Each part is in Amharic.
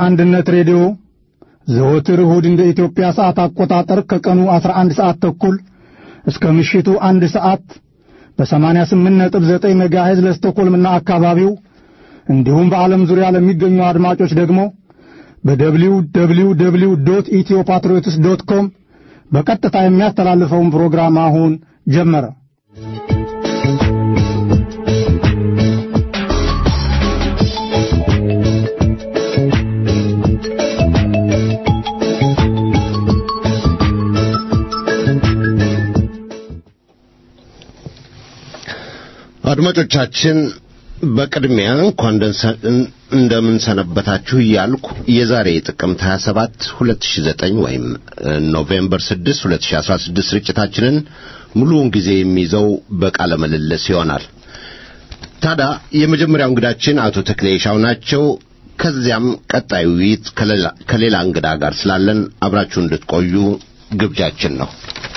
አንድነት ሬዲዮ ዘወትር እሁድ እንደ ኢትዮጵያ ሰዓት አቆጣጠር ከቀኑ 11 ሰዓት ተኩል እስከ ምሽቱ አንድ ሰዓት በ88.9 ሜጋሄዝ ለስቶኮልምና አካባቢው እንዲሁም በዓለም ዙሪያ ለሚገኙ አድማጮች ደግሞ በደብሊው ደብሊው ደብሊው ዶት ኢትዮ ፓትሪዮትስ ዶት ኮም በቀጥታ የሚያስተላልፈውን ፕሮግራም አሁን ጀመረ። አድማጮቻችን በቅድሚያ እንኳን እንደምን ሰነበታችሁ እያልኩ የዛሬ ጥቅምት 27 2009 ወይም ኖቬምበር 6 2016 ስርጭታችንን ሙሉውን ጊዜ የሚይዘው በቃለ ምልልስ ይሆናል። ታዲያ የመጀመሪያው እንግዳችን አቶ ተክሌ ሻው ናቸው። ከዚያም ቀጣዩ ውይይት ከሌላ እንግዳ ጋር ስላለን አብራችሁ እንድትቆዩ ግብዣችን ነው።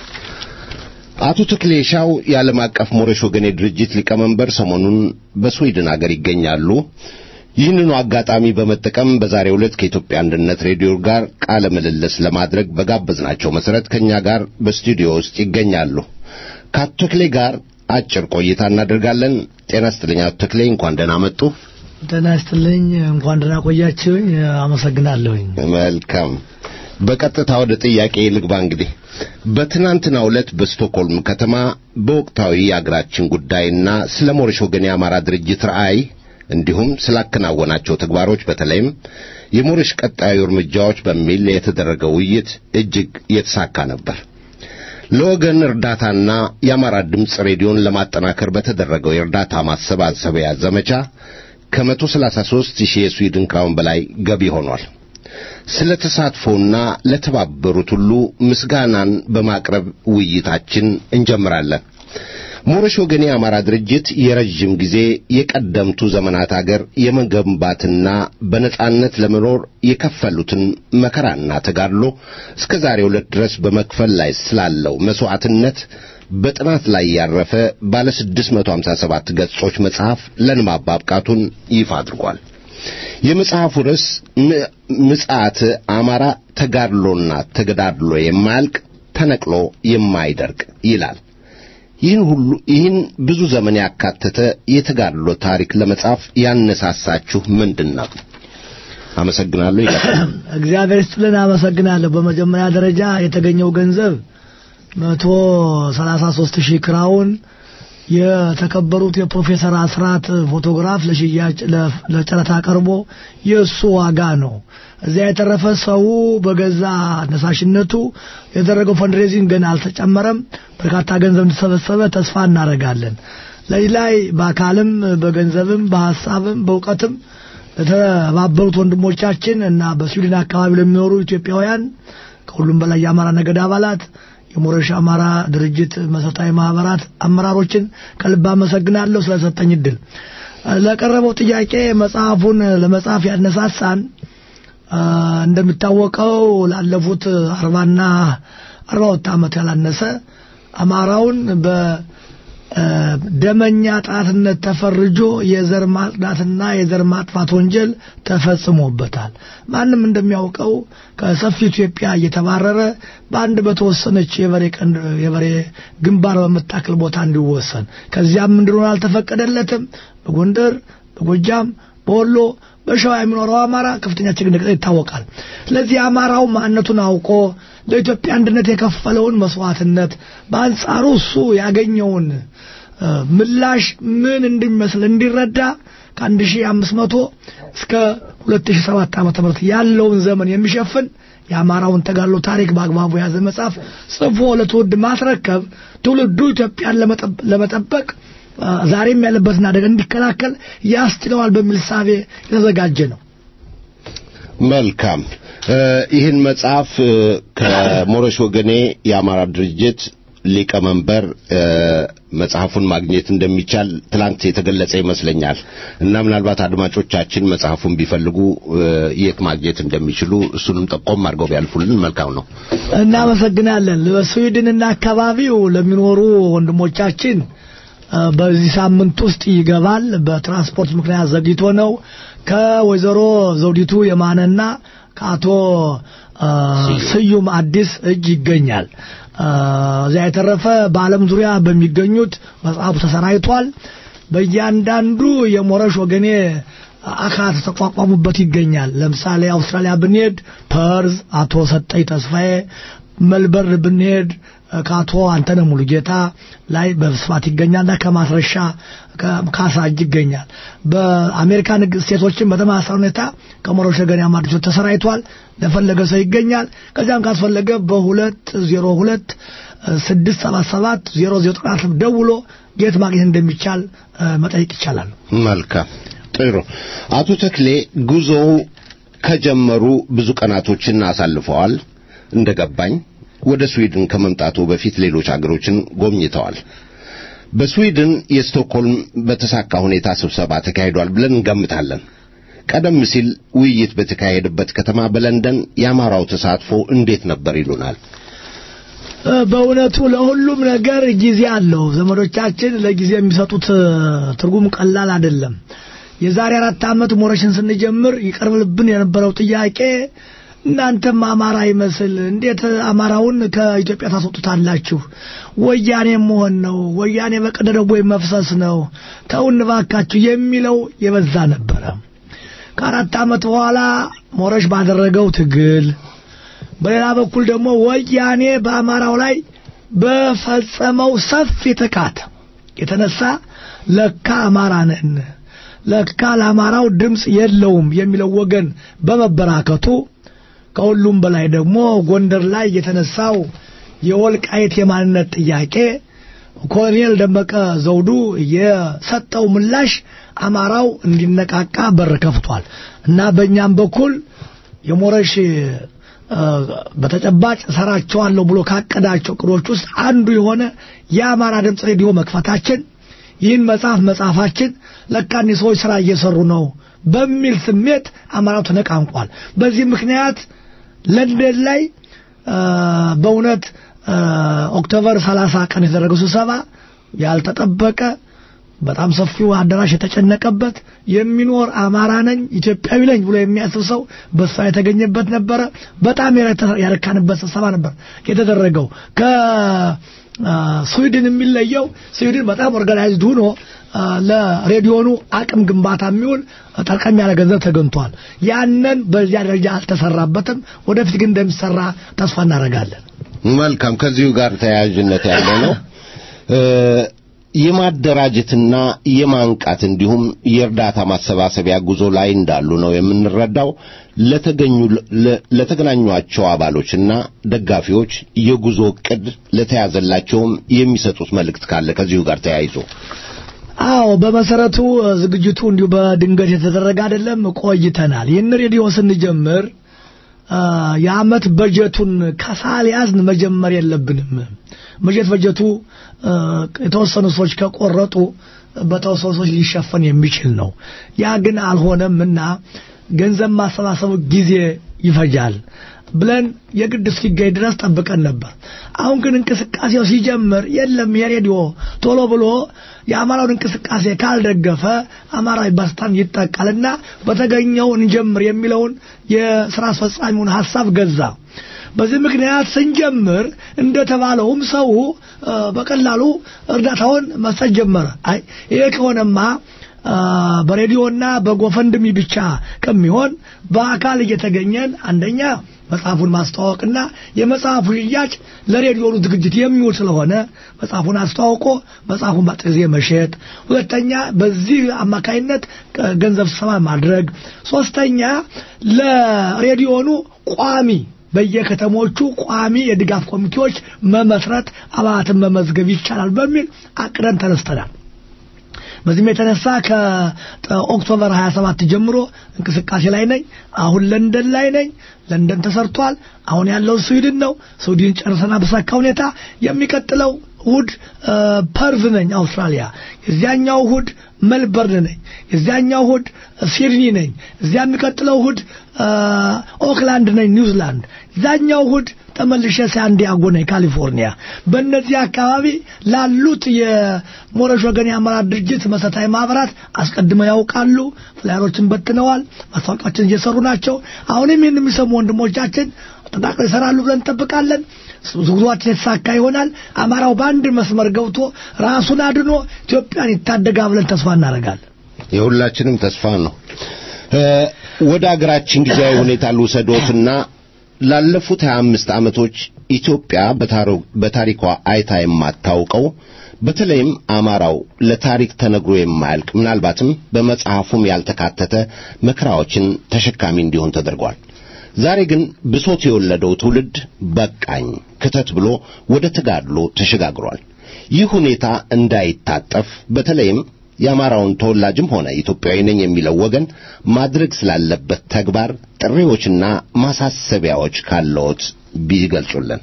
አቶ ተክሌ ሻው የዓለም አቀፍ ሞረሽ ወገኔ ድርጅት ሊቀመንበር ሰሞኑን በስዊድን አገር ይገኛሉ። ይህንኑ አጋጣሚ በመጠቀም በዛሬው ዕለት ከኢትዮጵያ አንድነት ሬዲዮ ጋር ቃለ ምልልስ ለማድረግ በጋበዝናቸው መሠረት ከእኛ ጋር በስቱዲዮ ውስጥ ይገኛሉ። ከአቶ ተክሌ ጋር አጭር ቆይታ እናደርጋለን። ጤና ይስጥልኝ አቶ ተክሌ፣ እንኳን ደህና መጡ። ጤና ይስጥልኝ፣ እንኳን ደህና ቆያችሁኝ። አመሰግናለሁኝ። መልካም። በቀጥታ ወደ ጥያቄ ልግባ። እንግዲህ በትናንትናው ዕለት በስቶክሆልም ከተማ በወቅታዊ የአገራችን ጉዳይና ስለ ሞረሽ ወገን የአማራ ድርጅት ራዕይ እንዲሁም ስላከናወናቸው ተግባሮች በተለይም የሞረሽ ቀጣዩ እርምጃዎች በሚል የተደረገው ውይይት እጅግ የተሳካ ነበር። ለወገን እርዳታና የአማራ ድምፅ ሬዲዮን ለማጠናከር በተደረገው የእርዳታ ማሰባሰቢያ ዘመቻ ከመቶ ሰላሳ ሦስት ሺህ የስዊድን ክራውን በላይ ገቢ ሆኗል። ስለ ተሳትፎና ለተባበሩት ሁሉ ምስጋናን በማቅረብ ውይይታችን እንጀምራለን። ሞረሽ ወገኔ የአማራ ድርጅት የረዥም ጊዜ የቀደምቱ ዘመናት አገር የመገንባትና በነጻነት ለመኖር የከፈሉትን መከራና ተጋድሎ እስከ ዛሬው ዕለት ድረስ በመክፈል ላይ ስላለው መሥዋዕትነት በጥናት ላይ ያረፈ ባለ 657 ገጾች መጽሐፍ ለንባብ ማብቃቱን ይፋ አድርጓል። የመጽሐፉ ርዕስ ምጽአት አማራ ተጋድሎና ተገዳድሎ የማያልቅ ተነቅሎ የማይደርቅ ይላል። ይህን ሁሉ ይህን ብዙ ዘመን ያካተተ የተጋድሎ ታሪክ ለመጻፍ ያነሳሳችሁ ምንድን ነው? አመሰግናለሁ። ይቀጥላል። እግዚአብሔር ይስጥልን። አመሰግናለሁ። በመጀመሪያ ደረጃ የተገኘው ገንዘብ መቶ ሰላሳ ሦስት ሺህ ክራውን የተከበሩት የፕሮፌሰር አስራት ፎቶግራፍ ለሽያጭ ለጨረታ ቀርቦ የእሱ ዋጋ ነው። እዚያ የተረፈ ሰው በገዛ አነሳሽነቱ የደረገው ፈንድሬዚንግ ገና አልተጨመረም። በርካታ ገንዘብ እንደተሰበሰበ ተስፋ እናደርጋለን። ለዚህ ላይ በአካልም በገንዘብም በሀሳብም በእውቀትም ለተባበሩት ወንድሞቻችን እና በስዊድን አካባቢ ለሚኖሩ ኢትዮጵያውያን ከሁሉም በላይ የአማራ ነገድ አባላት የሞረሽ አማራ ድርጅት መሰረታዊ ማህበራት አመራሮችን ከልብ አመሰግናለሁ ስለሰጠኝ እድል። ለቀረበው ጥያቄ መጽሐፉን ለመጻፍ ያነሳሳን እንደሚታወቀው ላለፉት አርባና አርባ ሁለት ዓመት ያላነሰ አማራውን በደመኛ ጣትነት ተፈርጆ የዘር ማጽዳትና የዘር ማጥፋት ወንጀል ተፈጽሞበታል። ማንም እንደሚያውቀው ከሰፊ ኢትዮጵያ እየተባረረ በአንድ በተወሰነች የበሬ ቀንድ የበሬ ግንባር በምታክል ቦታ እንዲወሰን ከዚያም እንዲሆን አልተፈቀደለትም። በጎንደር፣ በጎጃም፣ በወሎ በሸዋ የሚኖረው አማራ ከፍተኛ ችግር እንደቀጠለ ይታወቃል። ስለዚህ አማራው ማንነቱን አውቆ ለኢትዮጵያ አንድነት የከፈለውን መስዋዕትነት በአንጻሩ እሱ ያገኘውን ምላሽ ምን እንደሚመስል እንዲረዳ ከአንድ ሺህ አምስት መቶ እስከ ሁለት ሺህ ሰባት ዓመተ ምህረት ያለውን ዘመን የሚሸፍን የአማራውን ተጋድሎ ታሪክ በአግባቡ የያዘ መጽሐፍ ጽፎ ለትውልድ ማስረከብ ትውልዱ ኢትዮጵያን ለመጠበቅ ዛሬም ያለበትን አደጋ እንዲከላከል ያስችለዋል በሚል ሳቤ የተዘጋጀ ነው። መልካም። ይህን መጽሐፍ ከሞረሽ ወገኔ የአማራ ድርጅት ሊቀመንበር መጽሐፉን ማግኘት እንደሚቻል ትላንት የተገለጸ ይመስለኛል እና ምናልባት አድማጮቻችን መጽሐፉን ቢፈልጉ የት ማግኘት እንደሚችሉ እሱንም ጠቆም አድርገው ቢያልፉልን መልካም ነው። እናመሰግናለን። በስዊድንና አካባቢው ለሚኖሩ ወንድሞቻችን በዚህ ሳምንት ውስጥ ይገባል። በትራንስፖርት ምክንያት ዘግይቶ ነው። ከወይዘሮ ዘውዲቱ የማነና ከአቶ አ፣ ስዩም አዲስ እጅ ይገኛል። አ፣ እዚያ የተረፈ በዓለም ዙሪያ በሚገኙት መጽሐፉ ተሰራይቷል። በእያንዳንዱ የሞረሽ ወገኔ አካላት ተቋቋሙበት ይገኛል። ለምሳሌ አውስትራሊያ ብንሄድ ፐርዝ አቶ ሰጠኝ ተስፋዬ፣ መልበርን ብንሄድ ከአቶ አንተነ ሙሉጌታ ላይ በስፋት ይገኛልና ከማስረሻ ካሳ እጅ ይገኛል። በአሜሪካን ስቴቶችን በተመሳሳይ ሁኔታ ከሞረሽ ወገኔ አማርጮች ተሰራይቷል። ለፈለገ ሰው ይገኛል። ከዚያም ካስፈለገ በሁለት ዜሮ ሁለት ስድስት ሰባት ሰባት ዜሮ ዜሮ ጥናት ደውሎ የት ማግኘት እንደሚቻል እ፣ መጠየቅ ይቻላል። መልካም ጥሩ። አቶ ተክሌ ጉዞው ከጀመሩ ብዙ ቀናቶችን አሳልፈዋል። እንደገባኝ ወደ ስዊድን ከመምጣቱ በፊት ሌሎች አገሮችን ጎብኝተዋል። በስዊድን የስቶክሆልም በተሳካ ሁኔታ ስብሰባ ተካሂዷል ብለን እንገምታለን። ቀደም ሲል ውይይት በተካሄደበት ከተማ በለንደን የአማራው ተሳትፎ እንዴት ነበር ይሉናል። እ፣ በእውነቱ ለሁሉም ነገር ጊዜ አለው። ዘመዶቻችን ለጊዜ የሚሰጡት እ፣ ትርጉም ቀላል አይደለም። የዛሬ አራት ዓመት ሞረሽን ስንጀምር ይቀርብልብን የነበረው ጥያቄ እናንተም አማራ ይመስል እንዴት አማራውን ከኢትዮጵያ ታስወጡታላችሁ? ወያኔ መሆን ነው፣ ወያኔ በቀደደ ቦይ መፍሰስ ነው፣ ተውን እባካችሁ የሚለው የበዛ ነበረ። ከአራት ዓመት በኋላ ሞረሽ ባደረገው ትግል በሌላ በኩል ደግሞ ወያኔ በአማራው ላይ በፈጸመው ሰፊ ጥቃት የተነሳ ለካ አማራ ነን ለካ ለአማራው ድምፅ የለውም የሚለው ወገን በመበራከቱ ከሁሉም በላይ ደግሞ ጎንደር ላይ የተነሳው የወልቃይት የማንነት ጥያቄ ኮሎኔል ደመቀ ዘውዱ የሰጠው ምላሽ አማራው እንዲነቃቃ በር ከፍቷል እና በእኛም በኩል የሞረሽ እ፣ በተጨባጭ ሰራቸዋለሁ ብሎ ካቀዳቸው ቅዶች ውስጥ አንዱ የሆነ የአማራ ድምፅ ሬዲዮ መክፈታችን ይህን መጽሐፍ መጽሐፋችን ለካ እኒህ ሰዎች ስራ እየሰሩ ነው በሚል ስሜት አማራው ተነቃንቋል። በዚህ ምክንያት ለንደን ላይ እ፣ በእውነት እ፣ ኦክቶበር 30 ቀን የተደረገው ስብሰባ ያልተጠበቀ በጣም ሰፊው አዳራሽ የተጨነቀበት የሚኖር አማራ ነኝ ኢትዮጵያዊ ነኝ ብሎ የሚያስብ ሰው በሷ የተገኘበት ነበረ። በጣም የረተ- ያረካንበት ስብሰባ ነበር የተደረገው። ከስዊድን የሚለየው ስዊድን በጣም ኦርጋናይዝድ ሆኖ አ፣ ለሬዲዮኑ አቅም ግንባታ የሚውል ጠርቀም ያለ ገንዘብ ተገኝቷል። ያንን በዚያ ደረጃ አልተሰራበትም። ወደፊት ግን እንደሚሰራ ተስፋ እናደርጋለን። መልካም ከዚሁ ጋር ተያያዥነት ያለው ነው እ፣ የማደራጀትና የማንቃት እንዲሁም የእርዳታ ማሰባሰቢያ ጉዞ ላይ እንዳሉ ነው የምንረዳው። ለተገኙ ለ- ለተገናኟቸው አባሎችና ደጋፊዎች የጉዞ ዕቅድ ለተያዘላቸውም የሚሰጡት መልእክት ካለ ከዚሁ ጋር ተያይዞ አዎ በመሰረቱ እ፣ ዝግጅቱ እንዲሁ በድንገት የተደረገ አይደለም። ቆይተናል። ይህን ሬዲዮ ስንጀምር አ፣ የአመት በጀቱን ከሳልያዝን መጀመር የለብንም። በጀት በጀቱ እ፣ የተወሰኑ ሰዎች ከቆረጡ በተወሰኑ ሰዎች ሊሸፈን የሚችል ነው። ያ ግን አልሆነም እና ገንዘብ ማሰባሰቡ ጊዜ ይፈጃል ብለን የግድ እስኪገኝ ድረስ ጠብቀን ነበር። አሁን ግን እንቅስቃሴው ሲጀምር የለም የሬዲዮ ቶሎ ብሎ የአማራውን እንቅስቃሴ ካልደገፈ አማራዊ ባስታን ይጠቃልና በተገኘው እንጀምር የሚለውን የስራ አስፈጻሚውን ሀሳብ ገዛ። በዚህ ምክንያት ስንጀምር እንደተባለውም ሰው እ፣ በቀላሉ እርዳታውን መስጠት ጀመረ። አይ ይሄ ከሆነማ አ፣ በሬዲዮና በጎፈንድሚ ብቻ ከሚሆን በአካል እየተገኘን አንደኛ መጽሐፉን ማስተዋወቅና የመጽሐፉ ሽያጭ ለሬዲዮኑ ዝግጅት የሚውል ስለሆነ መጽሐፉን አስተዋውቆ መጽሐፉን በአጭር ጊዜ መሸጥ፣ ሁለተኛ በዚህ አማካይነት እ፣ ገንዘብ ስብሰባ ማድረግ፣ ሶስተኛ ለሬዲዮኑ ቋሚ በየከተሞቹ ቋሚ የድጋፍ ኮሚቴዎች መመስረት አባላትን መመዝገብ ይቻላል በሚል አቅደን ተነስተናል። በዚህም የተነሳ ከኦክቶበር 27 ጀምሮ እንቅስቃሴ ላይ ነኝ። አሁን ለንደን ላይ ነኝ። ለንደን ተሰርቷል። አሁን ያለው ስዊድን ነው። ስዊድን ጨርሰና በሳካ ሁኔታ የሚቀጥለው እሁድ እ፣ ፐርዝ ነኝ አውስትራሊያ። የዚያኛው እሁድ መልበርን ነኝ። የዚያኛው እሁድ ሲድኒ ነኝ። እዚያ የሚቀጥለው እሁድ እ፣ ኦክላንድ ነኝ ኒውዚላንድ። እዚያኛው እሁድ ተመልሼ ሳንዲያጎ ነኝ ካሊፎርኒያ። በእነዚህ አካባቢ ላሉት የሞረሽ ወገን የአመራር ድርጅት መሰረታዊ ማህበራት አስቀድመው ያውቃሉ። ፍላየሮችን በትነዋል። ማስታወቂያዎችን እየሰሩ ናቸው። አሁንም ይህን የሚሰሙ ወንድሞቻችን ተጠናክረው ይሰራሉ ብለን እንጠብቃለን። ጉዟችን የተሳካ ይሆናል። አማራው በአንድ መስመር ገብቶ ራሱን አድኖ ኢትዮጵያን ይታደጋ ብለን ተስፋ እናደርጋለን። የሁላችንም ተስፋ ነው። ወደ አገራችን ጊዜያዊ ሁኔታ ልውሰዶትና ላለፉት 25 ዓመቶች ኢትዮጵያ በታሪኳ አይታ የማታውቀው በተለይም አማራው ለታሪክ ተነግሮ የማያልቅ ምናልባትም በመጽሐፉም ያልተካተተ መከራዎችን ተሸካሚ እንዲሆን ተደርጓል። ዛሬ ግን ብሶት የወለደው ትውልድ በቃኝ ክተት ብሎ ወደ ተጋድሎ ተሸጋግሯል። ይህ ሁኔታ እንዳይታጠፍ በተለይም የአማራውን ተወላጅም ሆነ ኢትዮጵያዊ ነኝ የሚለው ወገን ማድረግ ስላለበት ተግባር ጥሪዎችና ማሳሰቢያዎች ካለዎት ቢገልጹልን።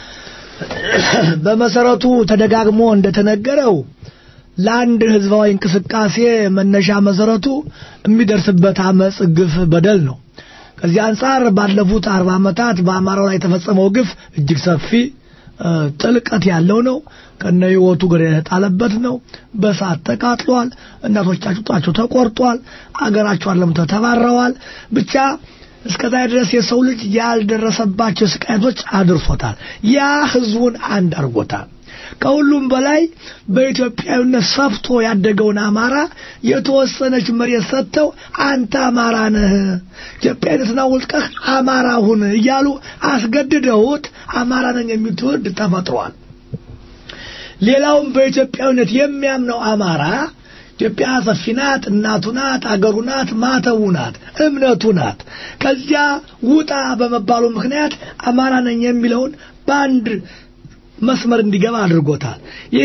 በመሰረቱ ተደጋግሞ እንደተነገረው ለአንድ ህዝባዊ እንቅስቃሴ መነሻ መሰረቱ የሚደርስበት አመፅ፣ ግፍ፣ በደል ነው። ከዚህ አንጻር ባለፉት አርባ ዓመታት በአማራው ላይ የተፈጸመው ግፍ እጅግ ሰፊ ጥልቀት ያለው ነው። ከነ ህይወቱ ገር የተጣለበት ነው። በሳት ተቃጥሏል። እናቶቻቸው ጡታቸው ተቆርጧል። አገራቸው አለምተው ተባረዋል። ብቻ እስከዛ ድረስ የሰው ልጅ ያልደረሰባቸው ስቃየቶች አድርሶታል። ያ ህዝቡን አንድ አድርጎታል። ከሁሉም በላይ በኢትዮጵያዊነት ሰፍቶ ያደገውን አማራ የተወሰነች መሬት ሰጥተው አንተ አማራ ነህ፣ ኢትዮጵያዊነትን አውልቀህ አማራ ሁን እያሉ አስገድደውት አማራ ነኝ የሚል ትውልድ ተፈጥሯል። ሌላውም በኢትዮጵያዊነት የሚያምነው አማራ ኢትዮጵያ ሰፊ ናት፣ እናቱ ናት፣ አገሩ ናት፣ ማተቡ ናት፣ እምነቱ ናት። ከዚያ ውጣ በመባሉ ምክንያት አማራ ነኝ የሚለውን በአንድ መስመር እንዲገባ አድርጎታል። ይሄ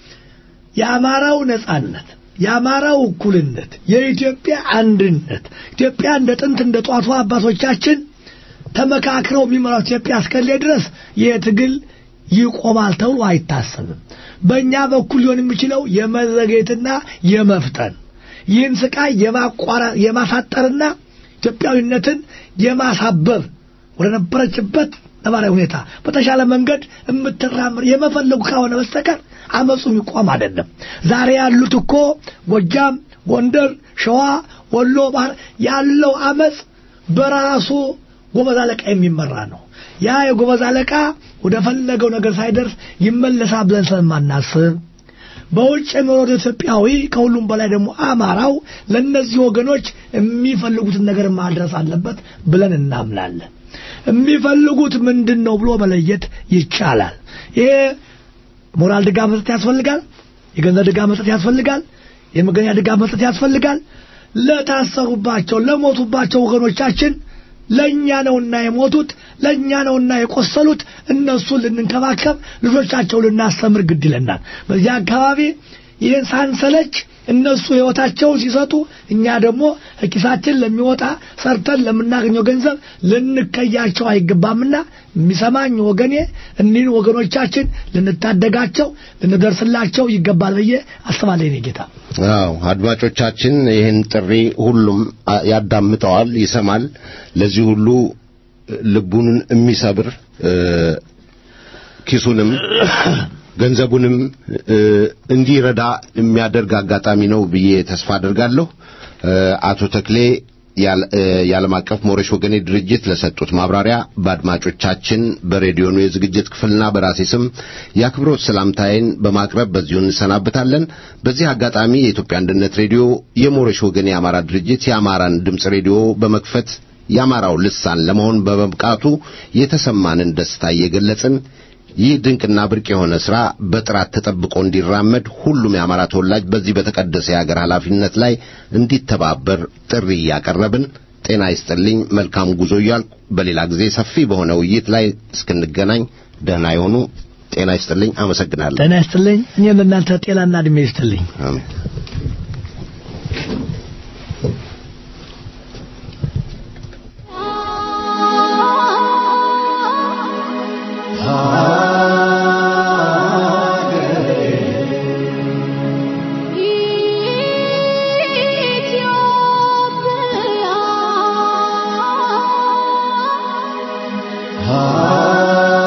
የአማራው ነጻነት፣ የአማራው እኩልነት፣ የኢትዮጵያ አንድነት ኢትዮጵያ እንደ ጥንት እንደ ጧቱ አባቶቻችን ተመካክረው የሚመራው ኢትዮጵያ እስከሌ ድረስ ይህ ትግል ይቆማል ተብሎ አይታሰብም። በእኛ በኩል ሊሆን የሚችለው የመዘግየትና የመፍጠን ይህን ስቃይ የማሳጠርና ኢትዮጵያዊነትን የማሳበብ ወደ ነበረችበት ነባራዊ ሁኔታ በተሻለ መንገድ የምትራምር የመፈለጉ ከሆነ በስተቀር አመፁ የሚቆም አይደለም። ዛሬ ያሉት እኮ ጎጃም፣ ጎንደር፣ ሸዋ፣ ወሎ፣ ባህር ያለው አመፅ በራሱ ጎበዝ አለቃ የሚመራ ነው። ያ የጎበዝ አለቃ ወደ ፈለገው ነገር ሳይደርስ ይመለሳል ብለን ስለማናስብ በውጭ የሚኖረው ኢትዮጵያዊ ከሁሉም በላይ ደግሞ አማራው ለእነዚህ ወገኖች የሚፈልጉትን ነገር ማድረስ አለበት ብለን እናምናለን። የሚፈልጉት ምንድን ነው ብሎ መለየት ይቻላል። ይሄ ሞራል ድጋፍ መስጠት ያስፈልጋል። የገንዘብ ድጋፍ መስጠት ያስፈልጋል። የመገኛ ድጋፍ መስጠት ያስፈልጋል። ለታሰሩባቸው ለሞቱባቸው ወገኖቻችን ለእኛ ነውና የሞቱት ለእኛ ነውና የቆሰሉት እነሱን ልንንከባከብ ልጆቻቸው ልናስተምር ግድ ይለናል። በዚህ አካባቢ ይህን ሳንሰለች እነሱ ሕይወታቸውን ሲሰጡ እኛ ደግሞ ኪሳችን ለሚወጣ ሰርተን ለምናገኘው ገንዘብ ልንከያቸው አይገባምና የሚሰማኝ ወገኔ እኒህን ወገኖቻችን ልንታደጋቸው ልንደርስላቸው ይገባል ብዬ አስባለሁ። የእኔ ጌታ አዎ አድማጮቻችን ይህን ጥሪ ሁሉም ያዳምጠዋል፣ ይሰማል። ለዚህ ሁሉ ልቡን የሚሰብር ኪሱንም ገንዘቡንም እንዲረዳ የሚያደርግ አጋጣሚ ነው ብዬ ተስፋ አደርጋለሁ። አቶ ተክሌ የዓለም አቀፍ ሞረሽ ወገኔ ድርጅት ለሰጡት ማብራሪያ በአድማጮቻችን በሬዲዮኑ የዝግጅት ክፍልና በራሴ ስም የአክብሮት ሰላምታዬን በማቅረብ በዚሁ እንሰናበታለን። በዚህ አጋጣሚ የኢትዮጵያ አንድነት ሬዲዮ የሞረሽ ወገኔ የአማራ ድርጅት የአማራን ድምፅ ሬዲዮ በመክፈት የአማራው ልሳን ለመሆን በመብቃቱ የተሰማንን ደስታ እየገለጽን ይህ ድንቅና ብርቅ የሆነ ሥራ በጥራት ተጠብቆ እንዲራመድ ሁሉም የአማራ ተወላጅ በዚህ በተቀደሰ የአገር ኃላፊነት ላይ እንዲተባበር ጥሪ እያቀረብን ጤና ይስጥልኝ፣ መልካም ጉዞ እያልኩ በሌላ ጊዜ ሰፊ በሆነ ውይይት ላይ እስክንገናኝ ደህና የሆኑ ጤና ይስጥልኝ። አመሰግናለሁ። ጤና ይስጥልኝ። እኔም እናንተ ጤናና ዕድሜ ይስጥልኝ። አሜን። ኢትዮጵያ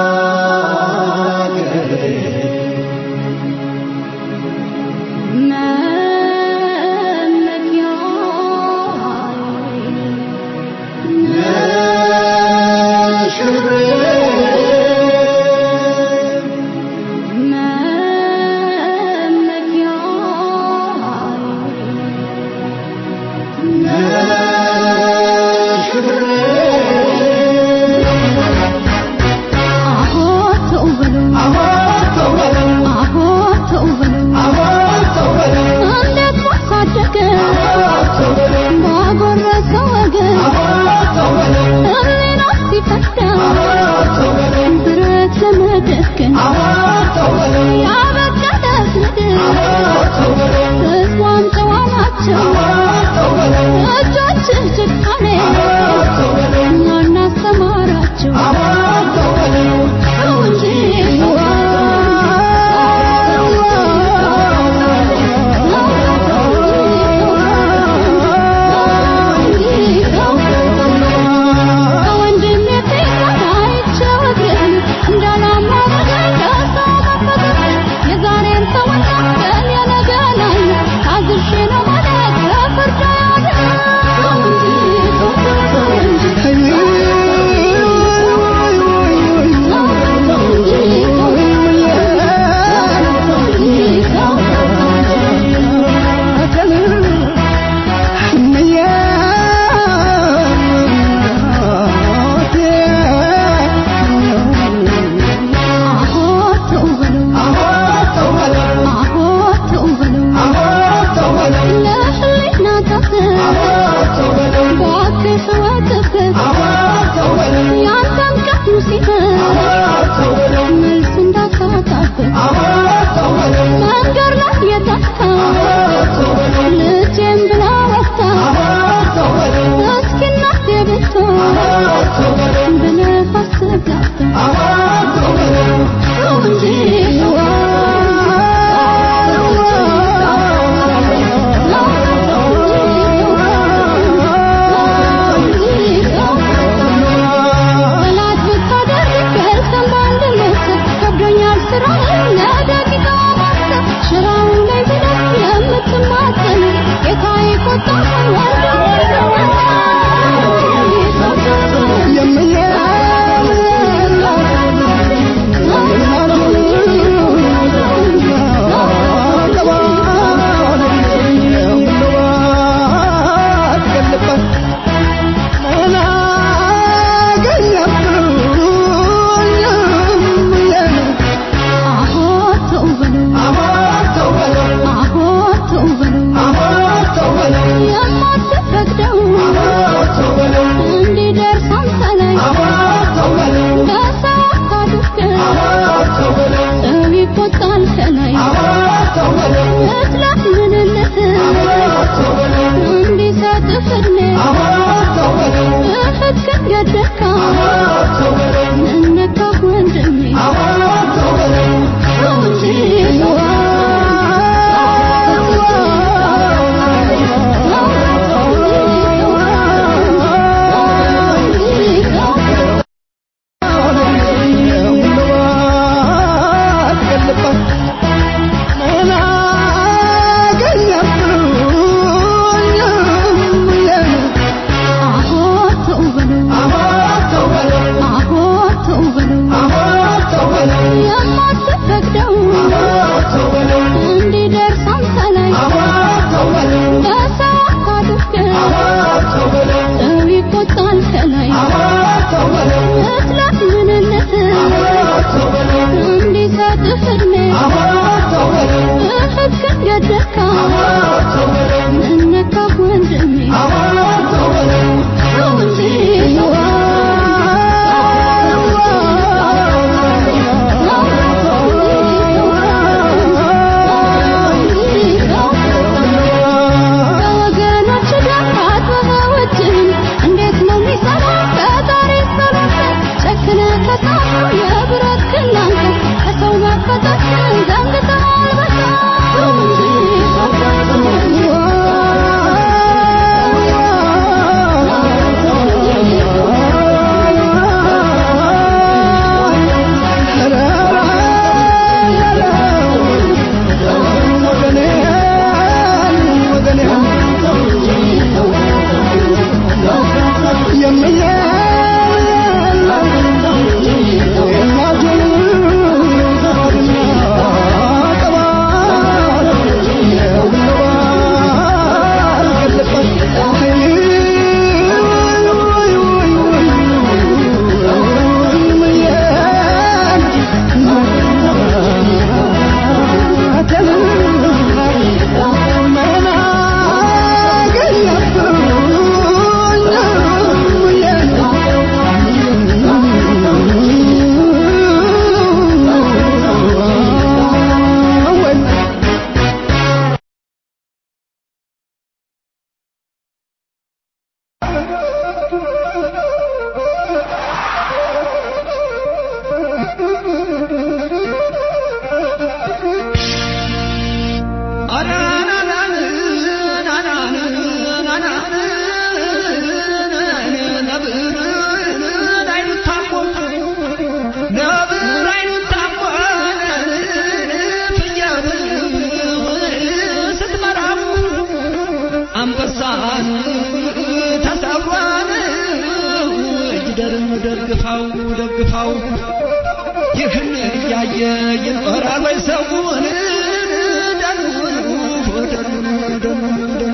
ተሰብሯን እጅ ደርም ደግፋው ደግፋው ይህን እያየ ይኖራል ወይ ሰውን ደኑን ደኑን ደኑን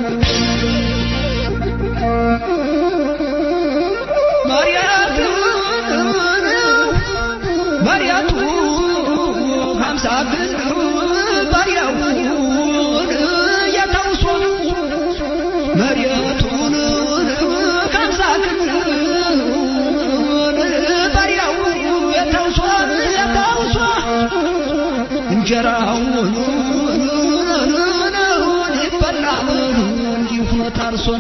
መሪያቱ ሀምሳ ግን ባሪያውን የተውሶ መሪያቱን ሀምሳ ግን ባሪያው የተውሶ የተውሶ እንጀራውን ይበላል እንዲሁ ታርሶን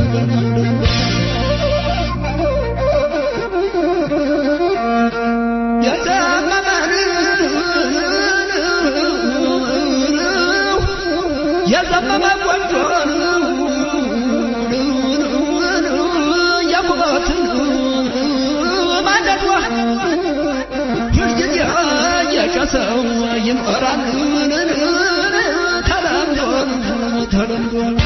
የዘመመ ቆንጆን የኩበትን ማንደዷ ሁልጊዜ የጨሰው ይኖራል ተለምዶ ተለምዶ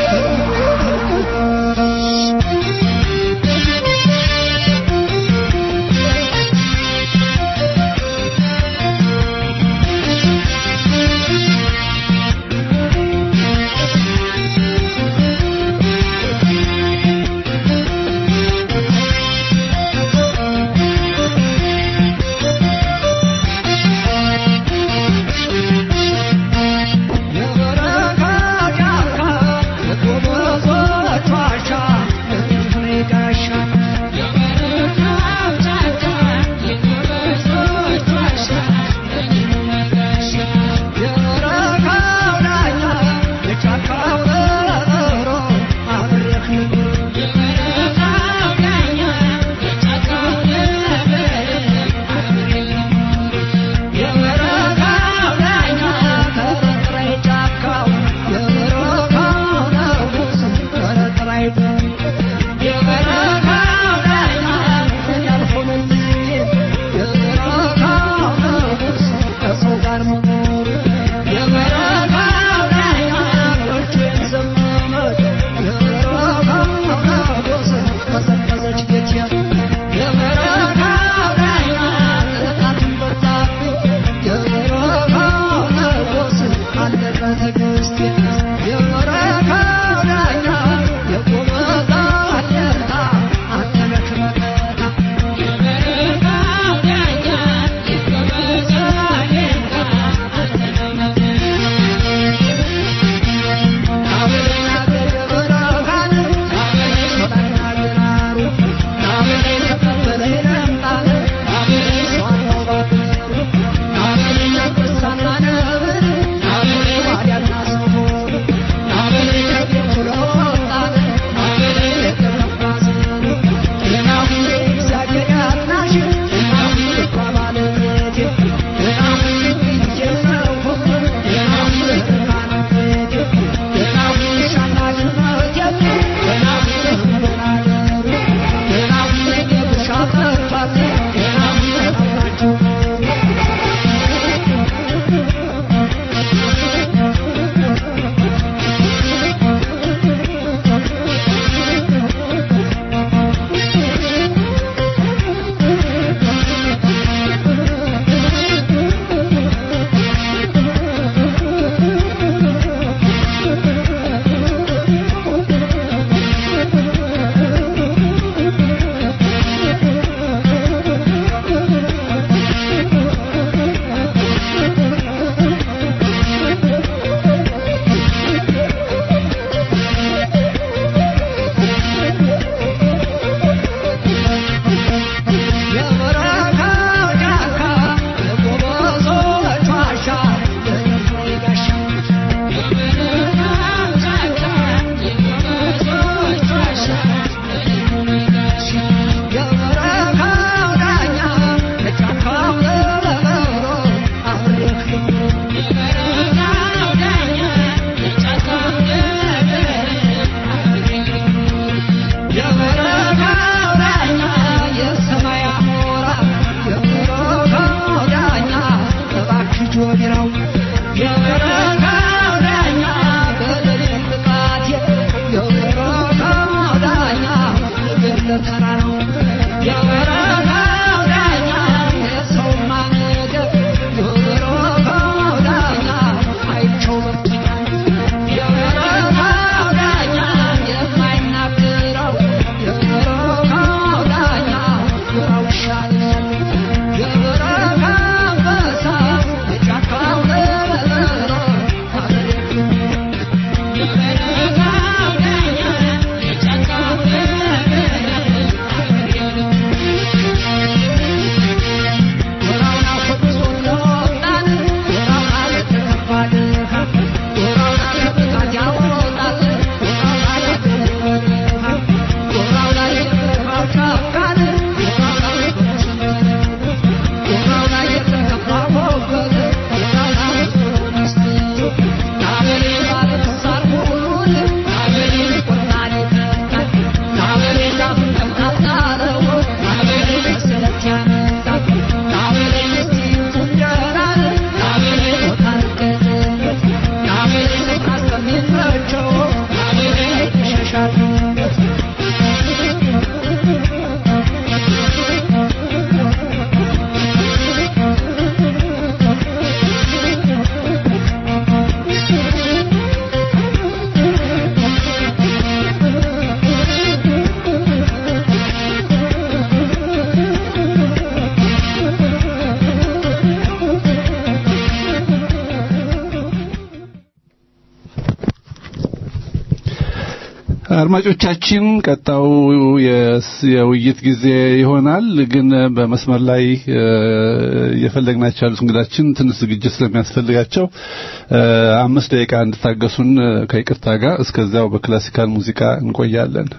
አድማጮቻችን ቀጣው የስ- የውይይት ጊዜ ይሆናል። ግን በመስመር ላይ እ፣ እየፈለግናቸው ያሉት እንግዳችን ትንሽ ዝግጅት ስለሚያስፈልጋቸው እ፣ አምስት ደቂቃ እንድታገሱን እ፣ ከይቅርታ ጋር እስከዚያው በክላሲካል ሙዚቃ እንቆያለን።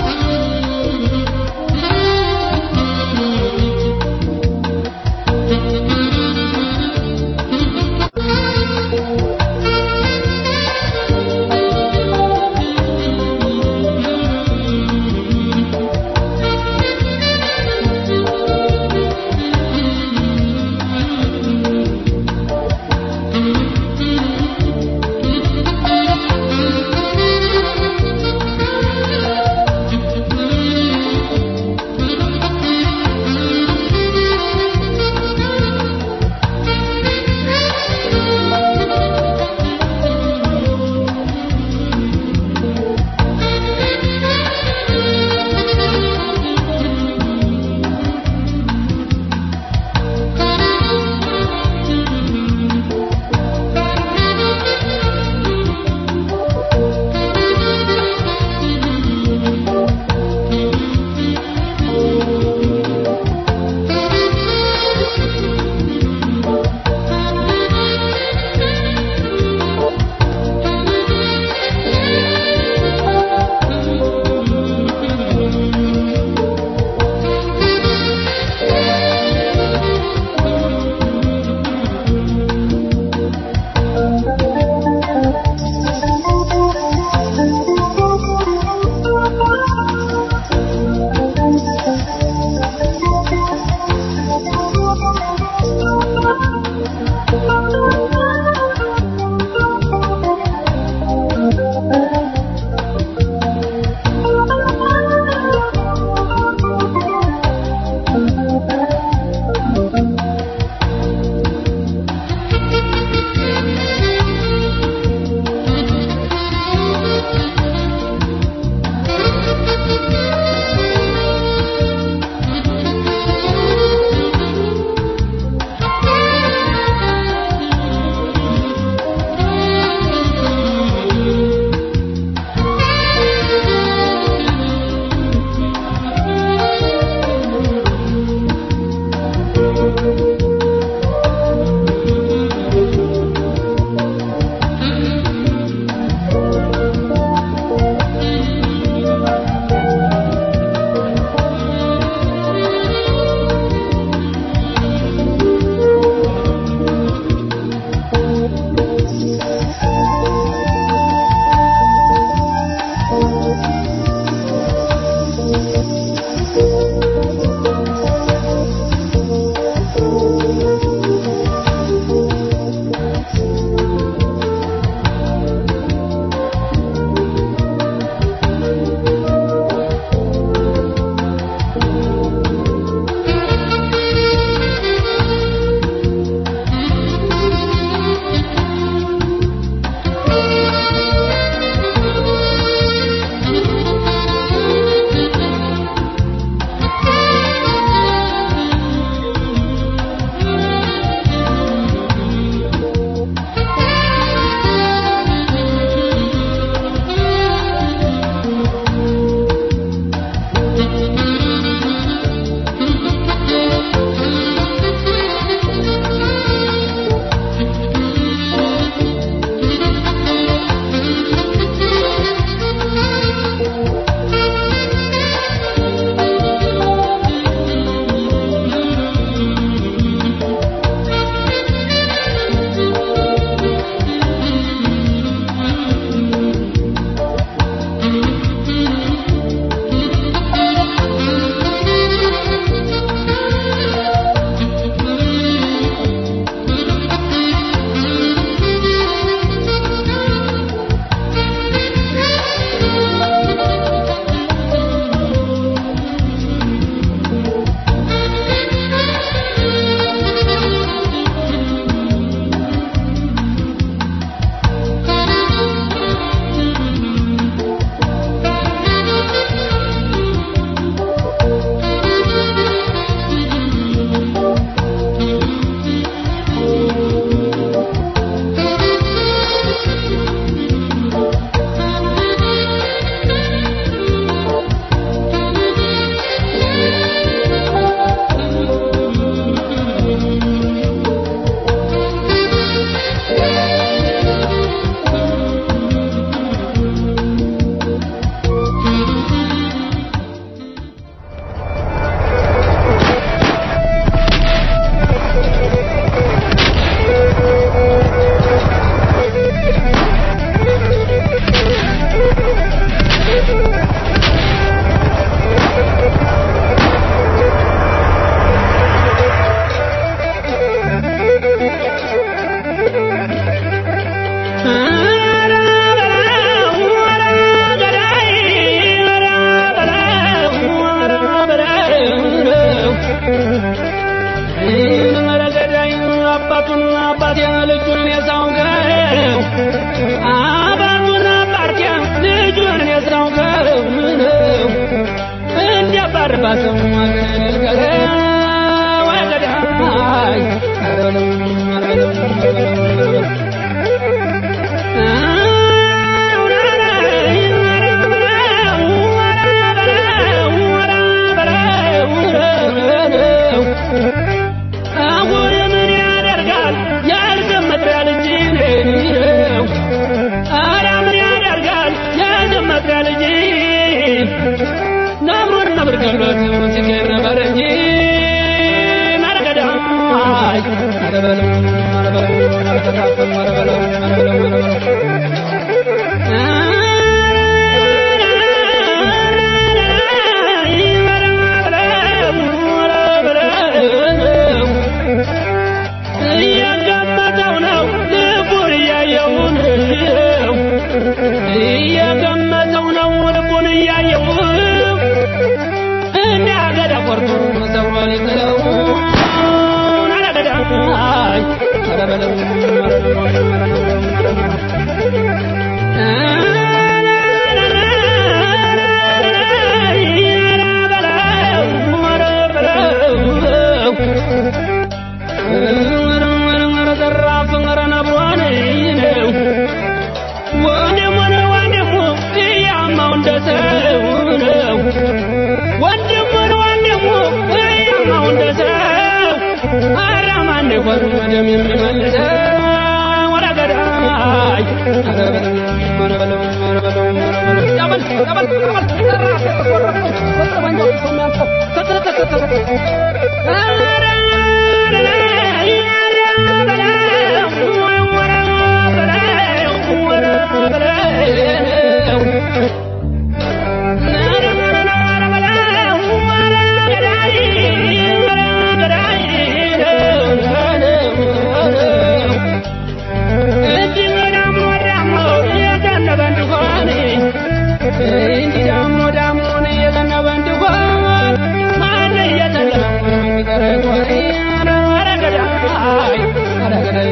Thank ብርገሎት ሲገር ነበር እንጂ ናረገዳይ ኧረ በለው ኧረ በለው ኧረ ተሳፈም ኧረ በለው ኧረ በለው ኧረ በለው እያገመተው ነው ልቡን እያየው ነው እያገመተው ነው ልቡን እያየው እንደ አገዳ ቆርጦ ሰብሮ ሊጥለው አረገዳይ ኧረ በለው ወንድም የሚመልሰው ወደ ገዳይ ኧረ በለው ኧረ በለው ኧረ በለው ኧረ በለው ያበል ያበል ያበል እንዲህ ዳሞ ዳሞን እየዘነበ እንዲሆን ማን እየተለመ የሚቀረቆይ ኧረ ገዳይ ኧረ ገዳይ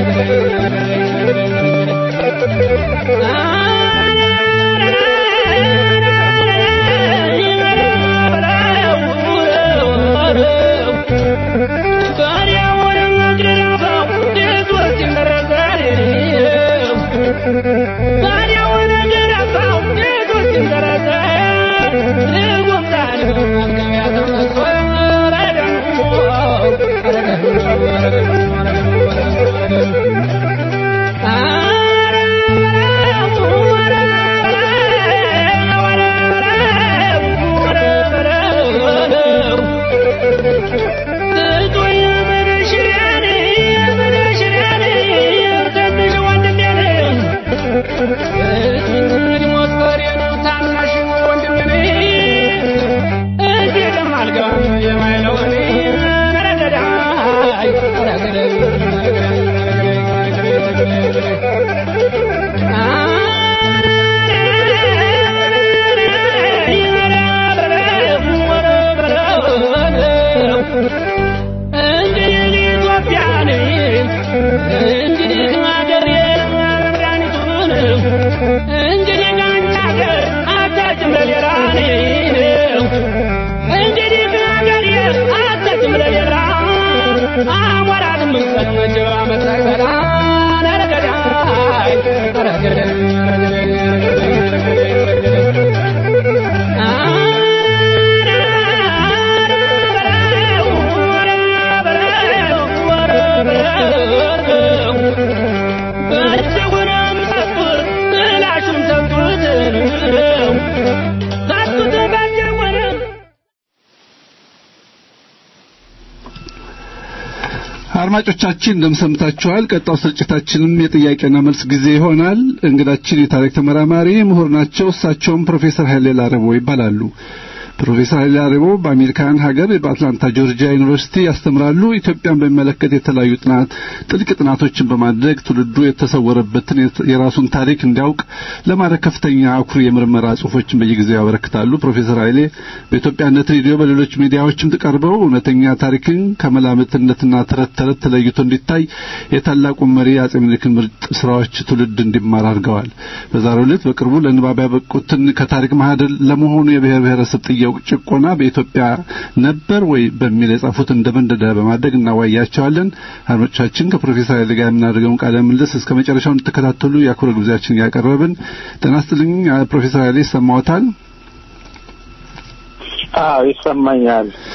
አድማጮቻችን እንደምሰምታችኋል። ቀጣው ስርጭታችንም የጥያቄና መልስ ጊዜ ይሆናል። እንግዳችን የታሪክ ተመራማሪ ምሁር ናቸው። እሳቸውም ፕሮፌሰር ኃይሌ ላረቦ ይባላሉ። ፕሮፌሰር ኃይሌ ላረቦ በአሜሪካን ሀገር በአትላንታ ጆርጂያ ዩኒቨርሲቲ ያስተምራሉ። ኢትዮጵያን በሚመለከት የተለያዩ ጥናት ጥልቅ ጥናቶችን በማድረግ ትውልዱ የተሰወረበትን የራሱን ታሪክ እንዲያውቅ ለማድረግ ከፍተኛ አኩሪ የምርመራ ጽሁፎችን በየጊዜው ያበረክታሉ። ፕሮፌሰር ኃይሌ በኢትዮጵያነት ሬዲዮ፣ በሌሎች ሚዲያዎችም ቀርበው እውነተኛ ታሪክን ከመላምትነትና ተረት ተረት ተለይቶ እንዲታይ የታላቁን መሪ አጼ ምኒልክን ምርጥ ስራዎች ትውልድ እንዲማር አድርገዋል። በዛሬው ዕለት በቅርቡ ለንባብ ያበቁትን ከታሪክ ማህደር ለመሆኑ የብሔር ብሔረሰብ ጥያቄ ጭቆና በኢትዮጵያ ነበር ወይ በሚል የጻፉትን እንደ መንደዳ በማድረግ እናዋያቸዋለን። አድማጮቻችን ከፕሮፌሰር ኃይሌ ጋር የምናደርገውን ቃለ ምልልስ እስከ መጨረሻው እንድትከታተሉ የአክብሮት ግብዣችን ያቀረብን። ጤና ይስጥልኝ ፕሮፌሰር ኃይሌ ይሰማዎታል? አዎ ይሰማኛል።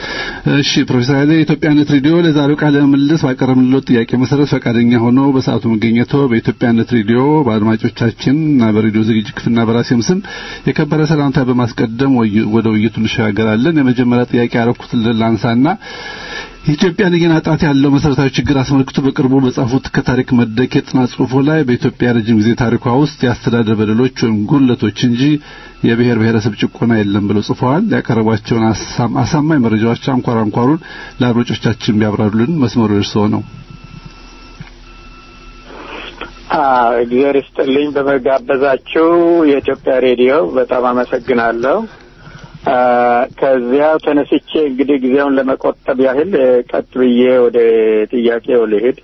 እሺ ፕሮፌሰር ኃይሌ የኢትዮጵያነት ሬዲዮ ለዛሬው ቃለ ምልልስ ባቀረብንልዎት ጥያቄ መሰረት ፈቃደኛ ሆኖ በሰዓቱ መገኘቶ በኢትዮጵያነት ሬዲዮ በአድማጮቻችን እና በሬዲዮ ዝግጅት ክፍልና በራሴም ስም የከበረ ሰላምታ በማስቀደም ወደ ውይይቱ እንሸጋገራለን። የመጀመሪያ ጥያቄ ያረኩት ላንሳና የኢትዮጵያን እየናጣት ያለው መሰረታዊ ችግር አስመልክቶ በቅርቡ በጻፉት ከታሪክ መድረክ የጥናት ጽሑፎ ላይ በኢትዮጵያ ረጅም ጊዜ ታሪኳ ውስጥ የአስተዳደር በደሎች ወይም ጉድለቶች እንጂ የብሔር ብሔረሰብ ጭቆና የለም ብለው ጽፈዋል። ያቀረቧቸውን አሳማኝ መረጃዎች አንኳር አንኳሩን ለአድማጮቻችን ቢያብራሩልን መስመሩ እርስዎ ነው። እግዚአብሔር ይስጥልኝ በመጋበዛችሁ የኢትዮጵያ ሬዲዮ በጣም አመሰግናለሁ። ከዚያው ተነስቼ እንግዲህ ጊዜውን ለመቆጠብ ያህል ቀጥ ብዬ ወደ ጥያቄው ልሄድ።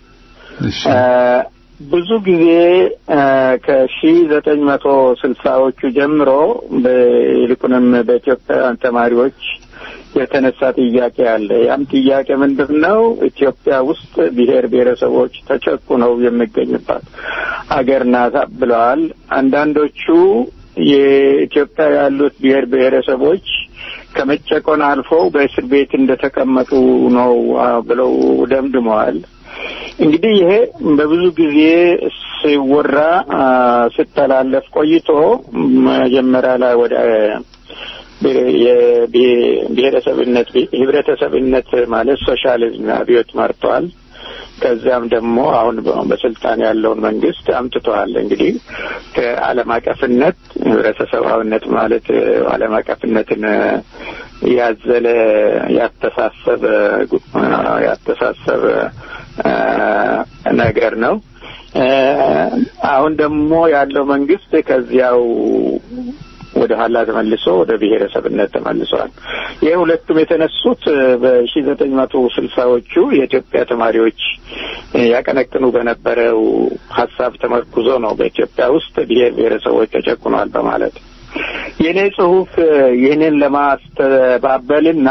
ብዙ ጊዜ ከሺ ዘጠኝ መቶ ስልሳዎቹ ጀምሮ ይልቁንም በኢትዮጵያውያን ተማሪዎች የተነሳ ጥያቄ አለ። ያም ጥያቄ ምንድን ነው? ኢትዮጵያ ውስጥ ብሔር ብሔረሰቦች ተጨቁነው የሚገኙባት አገር ናት ብለዋል። አንዳንዶቹ የኢትዮጵያ ያሉት ብሔር ብሔረሰቦች ከመጨቆን አልፈው በእስር ቤት እንደተቀመጡ ነው ብለው ደምድመዋል። እንግዲህ ይሄ በብዙ ጊዜ ሲወራ ሲተላለፍ ቆይቶ መጀመሪያ ላይ ወደ የብሔረሰብነት ህብረተሰብነት ማለት ሶሻሊዝም አብዮት መርቷል። ከዚያም ደግሞ አሁን በስልጣን ያለውን መንግስት አምጥተዋል። እንግዲህ ከዓለም አቀፍነት ህብረተሰባዊነት ማለት ዓለም አቀፍነትን ያዘለ ያተሳሰበ ያተሳሰበ ነገር ነው። አሁን ደግሞ ያለው መንግስት ከዚያው ወደ ኋላ ተመልሶ ወደ ብሔረሰብነት ተመልሷል። ይህ ሁለቱም የተነሱት በሺ ዘጠኝ መቶ ስልሳዎቹ የኢትዮጵያ ተማሪዎች ያቀነቅኑ በነበረው ሀሳብ ተመርኩዞ ነው በኢትዮጵያ ውስጥ ብሔር ብሔረሰቦች ተጨቁኗል በማለት የእኔ ጽሁፍ ይህንን ለማስተባበልና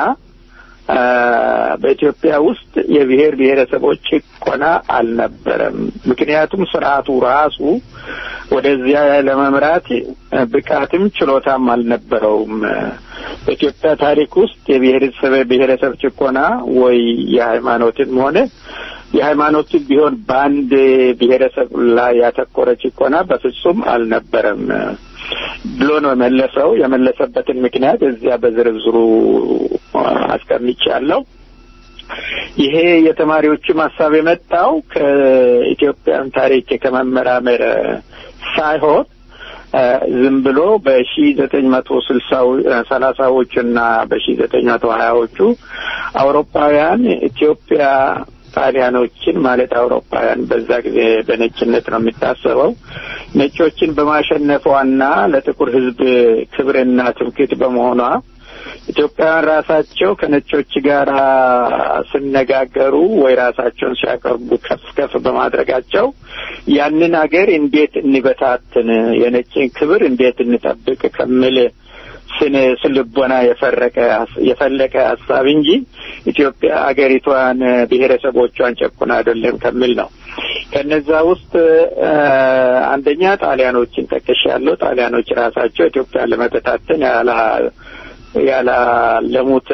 በኢትዮጵያ ውስጥ የብሔር ብሔረሰቦች ጭቆና አልነበረም። ምክንያቱም ስርዓቱ ራሱ ወደዚያ ለመምራት ብቃትም ችሎታም አልነበረውም። በኢትዮጵያ ታሪክ ውስጥ የብሔረሰብ ብሔረሰብ ጭቆና ወይ የሃይማኖትም ሆነ የሃይማኖትም ቢሆን በአንድ ብሔረሰብ ላይ ያተኮረ ጭቆና በፍጹም አልነበረም ብሎ ነው የመለሰው። የመለሰበትን ምክንያት እዚያ በዝርዝሩ አስቀምጫለሁ። ይሄ የተማሪዎችም ሀሳብ የመጣው ከኢትዮጵያን ታሪክ ከመመራመር ሳይሆን ዝም ብሎ በሺ ዘጠኝ መቶ ስልሳው ሰላሳዎቹ እና በሺ ዘጠኝ መቶ ሀያዎቹ አውሮፓውያን ኢትዮጵያ ጣሊያኖችን ማለት አውሮፓውያን በዛ ጊዜ በነጭነት ነው የሚታሰበው ነጮችን በማሸነፏና ለጥቁር ሕዝብ ክብርና ትምክህት በመሆኗ ኢትዮጵያውያን ራሳቸው ከነጮች ጋር ሲነጋገሩ ወይ ራሳቸውን ሲያቀርቡ ከፍ ከፍ በማድረጋቸው ያንን ሀገር እንዴት እንበታትን፣ የነጭን ክብር እንዴት እንጠብቅ ከሚል ስነ ስልቦና የፈረቀ የፈለቀ ሀሳብ እንጂ ኢትዮጵያ አገሪቷን ብሔረሰቦቿን ጨቁን አይደለም ከሚል ነው። ከነዛ ውስጥ አንደኛ ጣሊያኖችን ጠቅሻለሁ። ጣሊያኖች ራሳቸው ኢትዮጵያን ለመበታተን ያላ ያላለሙት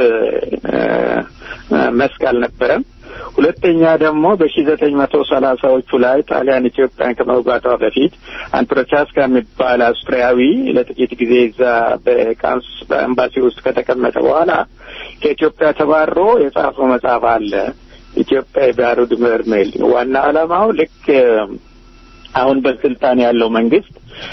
መስክ አልነበረም። ሁለተኛ ደግሞ በሺ ዘጠኝ መቶ ሰላሳዎቹ ላይ ጣሊያን ኢትዮጵያን ከመውጋቷ በፊት አንድ ፕሮቻስካ የሚባል አውስትሪያዊ ለጥቂት ጊዜ እዛ በቃንስ በኤምባሲ ውስጥ ከተቀመጠ በኋላ ከኢትዮጵያ ተባሮ የጻፈው መጽሐፍ አለ ኢትዮጵያ የባሩድ በርሜል። ዋና ዓላማው ልክ አሁን በስልጣን ያለው መንግስት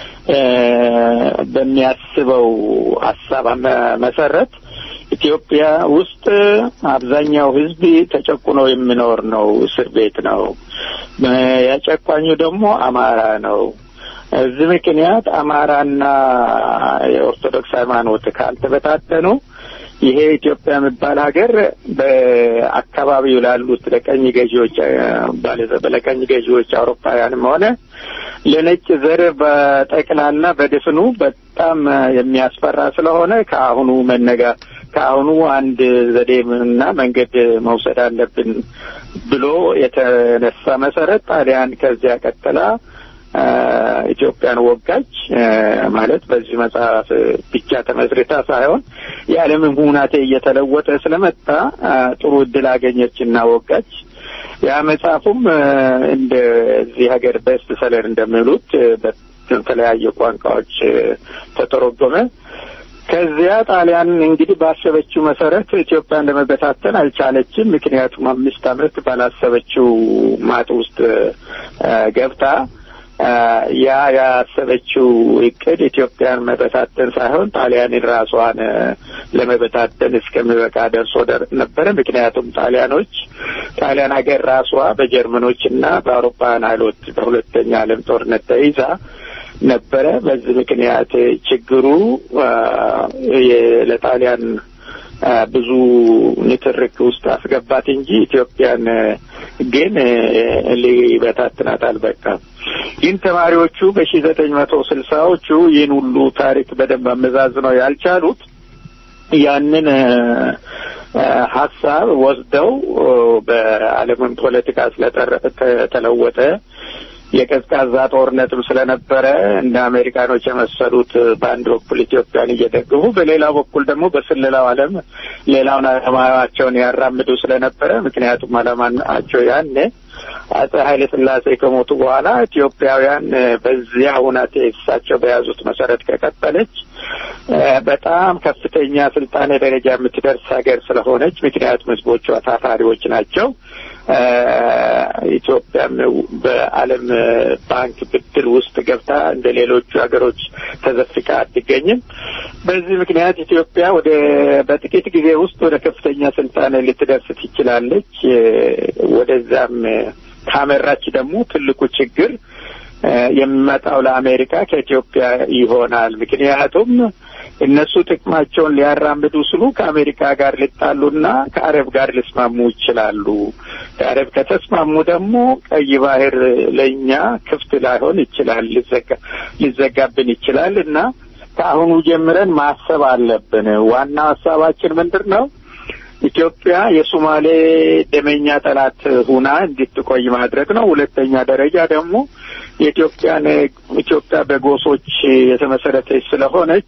በሚያስበው ሀሳብ መሰረት ኢትዮጵያ ውስጥ አብዛኛው ሕዝብ ተጨቁኖ የሚኖር ነው። እስር ቤት ነው። ያጨቋኙ ደግሞ አማራ ነው። እዚህ ምክንያት አማራና የኦርቶዶክስ ሃይማኖት ካልተበታተኑ ይሄ ኢትዮጵያ የሚባል ሀገር በአካባቢው ላሉት ለቀኝ ገዢዎች ለቀኝ ገዢዎች አውሮፓውያንም ሆነ ለነጭ ዘር በጠቅላላ በድፍኑ በጣም የሚያስፈራ ስለሆነ ከአሁኑ መነጋ ከአሁኑ አንድ ዘዴና መንገድ መውሰድ አለብን ብሎ የተነሳ መሰረት ጣሊያን ከዚያ ቀጥላ ኢትዮጵያን ወጋች ማለት በዚህ መጽሐፍ ብቻ ተመስርታ ሳይሆን የዓለምም ሁናቴ እየተለወጠ ስለመጣ ጥሩ እድል አገኘችና ወጋች። ያ መጽሐፉም እንደዚህ ሀገር ቤስት ሰለር እንደሚሉት በተለያየ ቋንቋዎች ተተረጎመ። ከዚያ ጣሊያን እንግዲህ ባሰበችው መሰረት ኢትዮጵያን ለመበታተን አልቻለችም። ምክንያቱም አምስት ዓመት ባላሰበችው ማጥ ውስጥ ገብታ ያ ያሰበችው እቅድ ኢትዮጵያን መበታተን ሳይሆን ጣሊያንን ራሷን ለመበታተን እስከሚበቃ ደርሶ ነበረ። ምክንያቱም ጣሊያኖች ጣሊያን ሀገር ራሷ በጀርመኖች እና በአውሮፓውያን ኃይሎች በሁለተኛ ዓለም ጦርነት ተይዛ ነበረ። በዚህ ምክንያት ችግሩ ለጣሊያን ብዙ ንትርክ ውስጥ አስገባት እንጂ ኢትዮጵያን ግን ሊበታትናት አልበቃም። ግን ተማሪዎቹ በሺ ዘጠኝ መቶ ስልሳዎቹ ይህን ሁሉ ታሪክ በደንብ አመዛዝነው ያልቻሉት ያንን ሀሳብ ወስደው በዓለምን ፖለቲካ ስለተለወጠ የቀዝቃዛ ጦርነትም ስለነበረ እንደ አሜሪካኖች የመሰሉት በአንድ በኩል ኢትዮጵያን እየደገፉ በሌላ በኩል ደግሞ በስለላው ዓለም ሌላውን ዓላማቸውን ያራምዱ ስለነበረ ምክንያቱም ዓላማቸው ያኔ አጼ ኃይለ ሥላሴ ከሞቱ በኋላ ኢትዮጵያውያን በዚያ ሁናቴ እሳቸው በያዙት መሰረት ከቀጠለች በጣም ከፍተኛ ስልጣኔ ደረጃ የምትደርስ ሀገር ስለሆነች ምክንያቱም ሕዝቦቿ ታታሪዎች ናቸው። ኢትዮጵያም በዓለም ባንክ ብድር ውስጥ ገብታ እንደ ሌሎቹ ሀገሮች ተዘፍቃ አትገኝም። በዚህ ምክንያት ኢትዮጵያ ወደ በጥቂት ጊዜ ውስጥ ወደ ከፍተኛ ስልጣን ልትደርስ ትችላለች። ወደዛም ካመራች ደግሞ ትልቁ ችግር የሚመጣው ለአሜሪካ ከኢትዮጵያ ይሆናል። ምክንያቱም እነሱ ጥቅማቸውን ሊያራምዱ ስሉ ከአሜሪካ ጋር ሊጣሉና ከአረብ ጋር ሊስማሙ ይችላሉ። ከአረብ ከተስማሙ ደግሞ ቀይ ባህር ለእኛ ክፍት ላይሆን ይችላል፣ ሊዘጋብን ይችላል እና ከአሁኑ ጀምረን ማሰብ አለብን። ዋና ሀሳባችን ምንድን ነው? ኢትዮጵያ የሶማሌ ደመኛ ጠላት ሁና እንድትቆይ ማድረግ ነው። ሁለተኛ ደረጃ ደግሞ የኢትዮጵያን ኢትዮጵያ በጎሶች የተመሰረተች ስለሆነች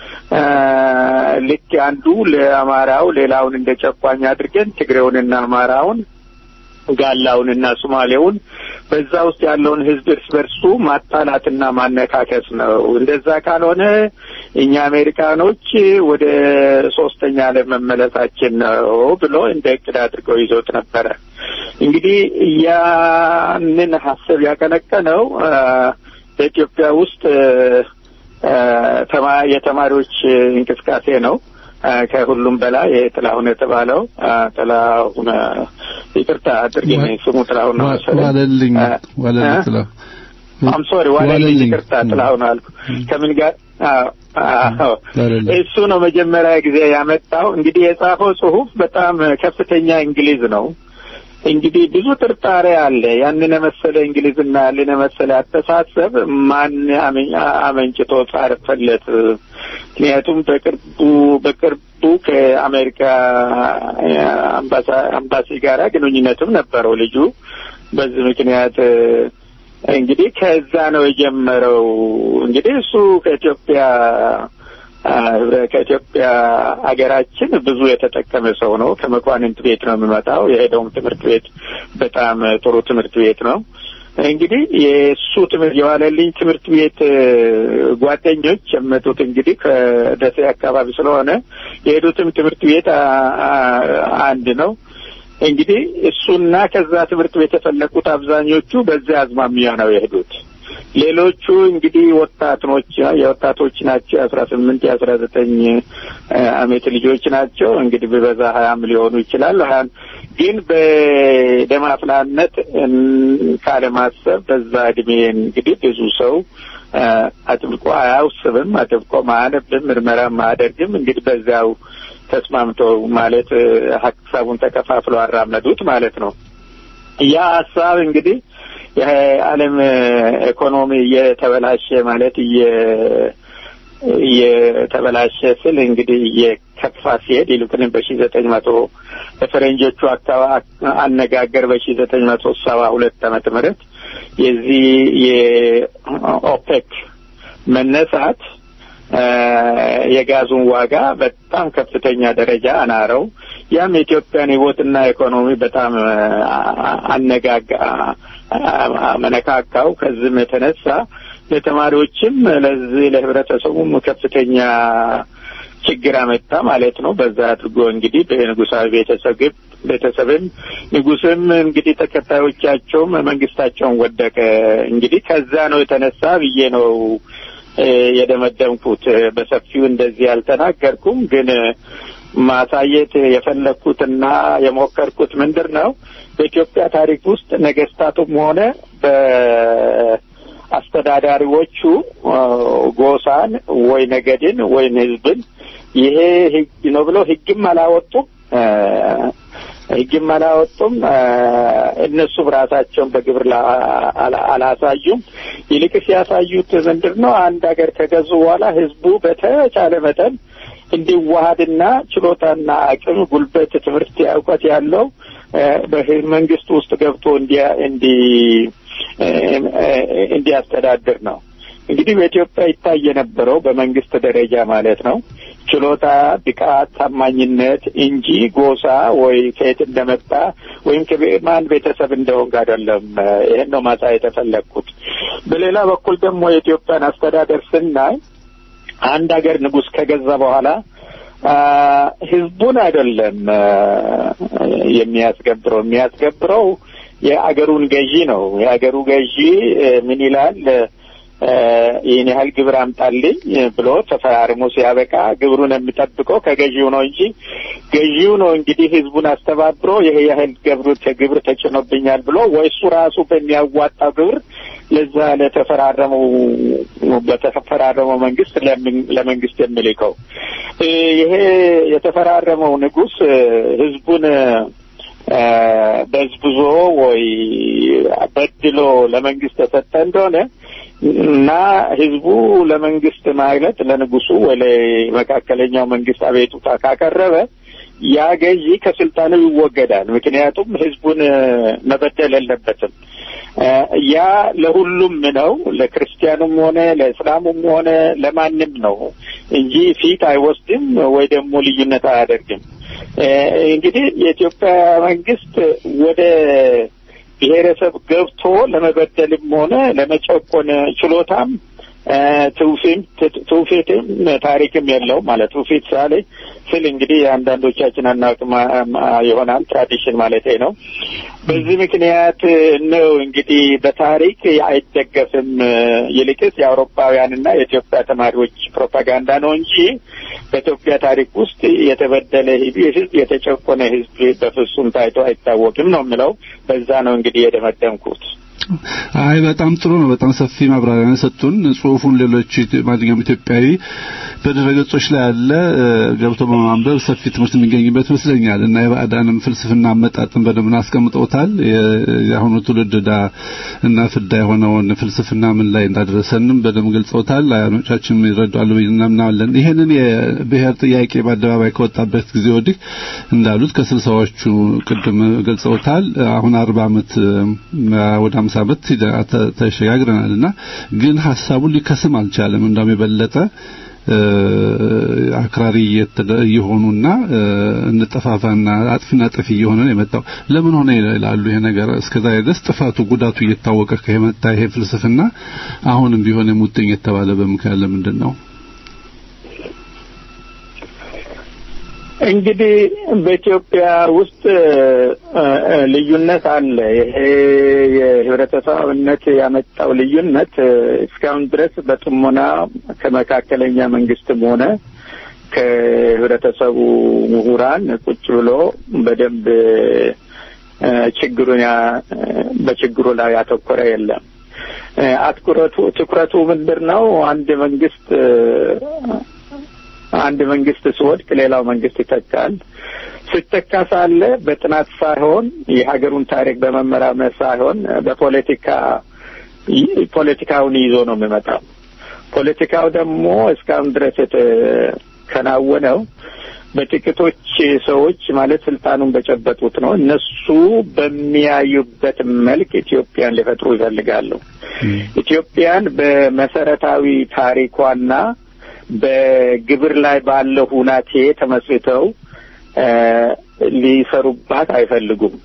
ልክ አንዱ ለአማራው ሌላውን እንደ ጨቋኝ አድርገን ትግሬውንና አማራውን ጋላውንና ሶማሌውን በዛ ውስጥ ያለውን ሕዝብ እርስ በርሱ ማጣላትና ማነካከስ ነው። እንደዛ ካልሆነ እኛ አሜሪካኖች ወደ ሶስተኛ ዓለም መመለሳችን ነው ብሎ እንደ እቅድ አድርገው ይዞት ነበረ። እንግዲህ ያንን ሀሳብ ያቀነቀነው በኢትዮጵያ ውስጥ የተማሪዎች እንቅስቃሴ ነው። ከሁሉም በላይ ጥላሁን የተባለው ጥላሁን ይቅርታ አድርጊኝ፣ ስሙ ጥላሁን ነው መሰለኝ። ዋለልኝ ዋለልኝ ጥላሁን አም ሶሪ ዋለልኝ፣ ይቅርታ ጥላሁን አልኩ። ከምን ጋር እሱ ነው መጀመሪያ ጊዜ ያመጣው። እንግዲህ የጻፈው ጽሁፍ በጣም ከፍተኛ እንግሊዝ ነው። እንግዲህ ብዙ ጥርጣሬ አለ። ያንን የመሰለ እንግሊዝና ያንን የመሰለ አስተሳሰብ ማን አመንጭቶ ጻፈለት? ምክንያቱም በቅርቡ በቅርቡ ከአሜሪካ አምባሲ ጋራ ግንኙነትም ነበረው ልጁ። በዚህ ምክንያት እንግዲህ ከዛ ነው የጀመረው። እንግዲህ እሱ ከኢትዮጵያ ከኢትዮጵያ ሀገራችን ብዙ የተጠቀመ ሰው ነው። ከመኳንንት ቤት ነው የሚመጣው። የሄደውም ትምህርት ቤት በጣም ጥሩ ትምህርት ቤት ነው። እንግዲህ የእሱ ትምህርት የዋለልኝ ትምህርት ቤት ጓደኞች የመጡት እንግዲህ ከደሴ አካባቢ ስለሆነ የሄዱትም ትምህርት ቤት አንድ ነው። እንግዲህ እሱና ከዛ ትምህርት ቤት የፈለቁት አብዛኞቹ በዚያ አዝማሚያ ነው የሄዱት። ሌሎቹ እንግዲህ ወጣቶች የወጣቶች ናቸው። የአስራ ስምንት የአስራ ዘጠኝ አመት ልጆች ናቸው። እንግዲህ በበዛ ሀያም ሊሆኑ ይችላል። ሀያም ግን በደም አፍላነት ካለማሰብ በዛ እድሜ እንግዲህ ብዙ ሰው አጥብቆ አያውስብም፣ አጥብቆ ማያነብም፣ ምርመራም አያደርግም። እንግዲህ በዚያው ተስማምተው ማለት ሀሳቡን ተከፋፍለው አራመዱት ማለት ነው። ያ ሀሳብ እንግዲህ የዓለም ኢኮኖሚ እየተበላሸ ማለት የተበላሸ ስል እንግዲህ የከፋ ሲሄድ ይልቁንም በሺ ዘጠኝ መቶ በፈረንጆቹ አካባቢ አነጋገር በሺ ዘጠኝ መቶ ሰባ ሁለት ዓመተ ምህረት የዚህ የኦፔክ መነሳት የጋዙን ዋጋ በጣም ከፍተኛ ደረጃ አናረው። ያም የኢትዮጵያን ሕይወትና ኢኮኖሚ በጣም አነጋጋ መነካካው። ከዚህም የተነሳ ለተማሪዎችም ለዚህ ለህብረተሰቡም ከፍተኛ ችግር አመጣ ማለት ነው። በዛ አድርጎ እንግዲህ በንጉሳዊ ቤተሰብ ቤተሰብም ንጉስም እንግዲህ ተከታዮቻቸውም መንግስታቸውን ወደቀ። እንግዲህ ከዛ ነው የተነሳ ብዬ ነው የደመደምኩት። በሰፊው እንደዚህ አልተናገርኩም፣ ግን ማሳየት የፈለግኩትና የሞከርኩት ምንድር ነው በኢትዮጵያ ታሪክ ውስጥ ነገስታቱም ሆነ በአስተዳዳሪዎቹ ጎሳን ወይ ነገድን ወይም ህዝብን ይሄ ህግ ነው ብለው ህግም አላወጡም ህግም አላወጡም። እነሱም ራሳቸውን በግብር አላሳዩም። ይልቅስ ያሳዩት ምንድን ነው? አንድ ሀገር ከገዙ በኋላ ህዝቡ በተቻለ መጠን እንዲዋሃድና ችሎታና አቅም፣ ጉልበት፣ ትምህርት፣ እውቀት ያለው በመንግስት ውስጥ ገብቶ እንዲ እንዲያስተዳድር ነው። እንግዲህ በኢትዮጵያ ይታይ የነበረው በመንግስት ደረጃ ማለት ነው ችሎታ፣ ብቃት፣ ታማኝነት እንጂ ጎሳ ወይ ከየት እንደመጣ ወይም ከማን ቤተሰብ እንደሆንክ አይደለም። ይህን ነው ማሳየት የፈለግኩት። በሌላ በኩል ደግሞ የኢትዮጵያን አስተዳደር ስናይ አንድ ሀገር ንጉሥ ከገዛ በኋላ ህዝቡን አይደለም የሚያስገብረው የሚያስገብረው የአገሩን ገዢ ነው። የአገሩ ገዢ ምን ይላል? ይህን ያህል ግብር አምጣልኝ ብሎ ተፈራርሞ ሲያበቃ ግብሩን የሚጠብቀው ከገዢው ነው እንጂ ገዢው ነው እንግዲህ ህዝቡን አስተባብሮ ይሄ ያህል ግብር ግብር ተጭኖብኛል ብሎ ወይ እሱ ራሱ በሚያዋጣው ግብር ለዛ ለተፈራረመው በተፈራረመው መንግስት ለመንግስት የሚልከው ይሄ የተፈራረመው ንጉስ ህዝቡን በዝብዞ ወይ በድሎ ለመንግስት የሰጠ እንደሆነ እና ህዝቡ ለመንግስት ማለት ለንጉሱ ወይ ለመካከለኛው መንግስት አቤቱታ ካቀረበ ያ ገዢ ከስልጣኑ ይወገዳል። ምክንያቱም ህዝቡን መበደል የለበትም። ያ ለሁሉም ነው፣ ለክርስቲያኑም ሆነ ለእስላሙም ሆነ ለማንም ነው እንጂ ፊት አይወስድም ወይ ደግሞ ልዩነት አያደርግም። እንግዲህ የኢትዮጵያ መንግስት ወደ ብሔረሰብ ገብቶ ለመበደልም ሆነ ለመጨቆን ችሎታም ትውፊትም ታሪክም የለውም ማለት ትውፊት ሳሌ ስል እንግዲህ አንዳንዶቻችን አናውቅም ይሆናል ትራዲሽን ማለት ነው። በዚህ ምክንያት ነው እንግዲህ በታሪክ አይደገፍም። ይልቅስ የአውሮፓውያንና የኢትዮጵያ ተማሪዎች ፕሮፓጋንዳ ነው እንጂ በኢትዮጵያ ታሪክ ውስጥ የተበደለ ህዝብ፣ የተጨቆነ ህዝብ በፍጹም ታይቶ አይታወቅም ነው የምለው። በዛ ነው እንግዲህ የደመደምኩት። አይ በጣም ጥሩ ነው። በጣም ሰፊ ማብራሪያ ነው ሰጡን። ጽሁፉን ሌሎች ማንኛውም ኢትዮጵያዊ በድረገጾች ላይ ያለ ገብቶ በማንበብ ሰፊ ትምህርት የሚገኝበት ይመስለኛል እና የባዕዳንም ፍልስፍና አመጣጥን በደንብ አስቀምጠውታል። የአሁኑ ትውልድ ዕዳ እና ፍዳ የሆነውን ፍልስፍና ምን ላይ እንዳደረሰንም በደንብ ገልጸውታል። አያኖቻችን ይረዳሉ ብዬ እናምናለን። ይሄንን የብሔር ጥያቄ በአደባባይ ከወጣበት ጊዜ ወዲህ እንዳሉት ከስልሳዎቹ ቅድም ገልጸውታል። አሁን አርባ ዓመት ወደ አምሳ ዓመት ተሸጋግረናልና ግን ሀሳቡን ሊከስም አልቻለም። እንደውም የበለጠ አክራሪ እየሆኑና እንጠፋፋና አጥፊና ጥፊ እየሆነ ነው የመጣው። ለምን ሆነ ይላሉ። ይሄ ነገር እስከዛሬ ድረስ ጥፋቱ ጉዳቱ እየታወቀ ከመጣ ይሄ ፍልስፍና አሁንም ቢሆን የሙጥኝ የተባለ በምክንያት ለምንድን ነው? እንግዲህ በኢትዮጵያ ውስጥ ልዩነት አለ። ይሄ የህብረተሰብነት ያመጣው ልዩነት እስካሁን ድረስ በጥሞና ከመካከለኛ መንግስትም ሆነ ከህብረተሰቡ ምሁራን ቁጭ ብሎ በደንብ ችግሩን በችግሩ ላይ ያተኮረ የለም። አትኩረቱ ትኩረቱ ምንድን ነው? አንድ መንግስት አንድ መንግስት ሲወድቅ ሌላው መንግስት ይተካል። ሲተካ ሳለ በጥናት ሳይሆን የሀገሩን ታሪክ በመመራመር ሳይሆን በፖለቲካ ፖለቲካውን ይዞ ነው የሚመጣው። ፖለቲካው ደግሞ እስካሁን ድረስ የተከናወነው በጥቂቶች ሰዎች ማለት ስልጣኑን በጨበጡት ነው። እነሱ በሚያዩበት መልክ ኢትዮጵያን ሊፈጥሩ ይፈልጋሉ። ኢትዮጵያን በመሰረታዊ ታሪኳና በግብር ላይ ባለው ሁናቴ ተመስርተው ሊሰሩባት አይፈልጉም።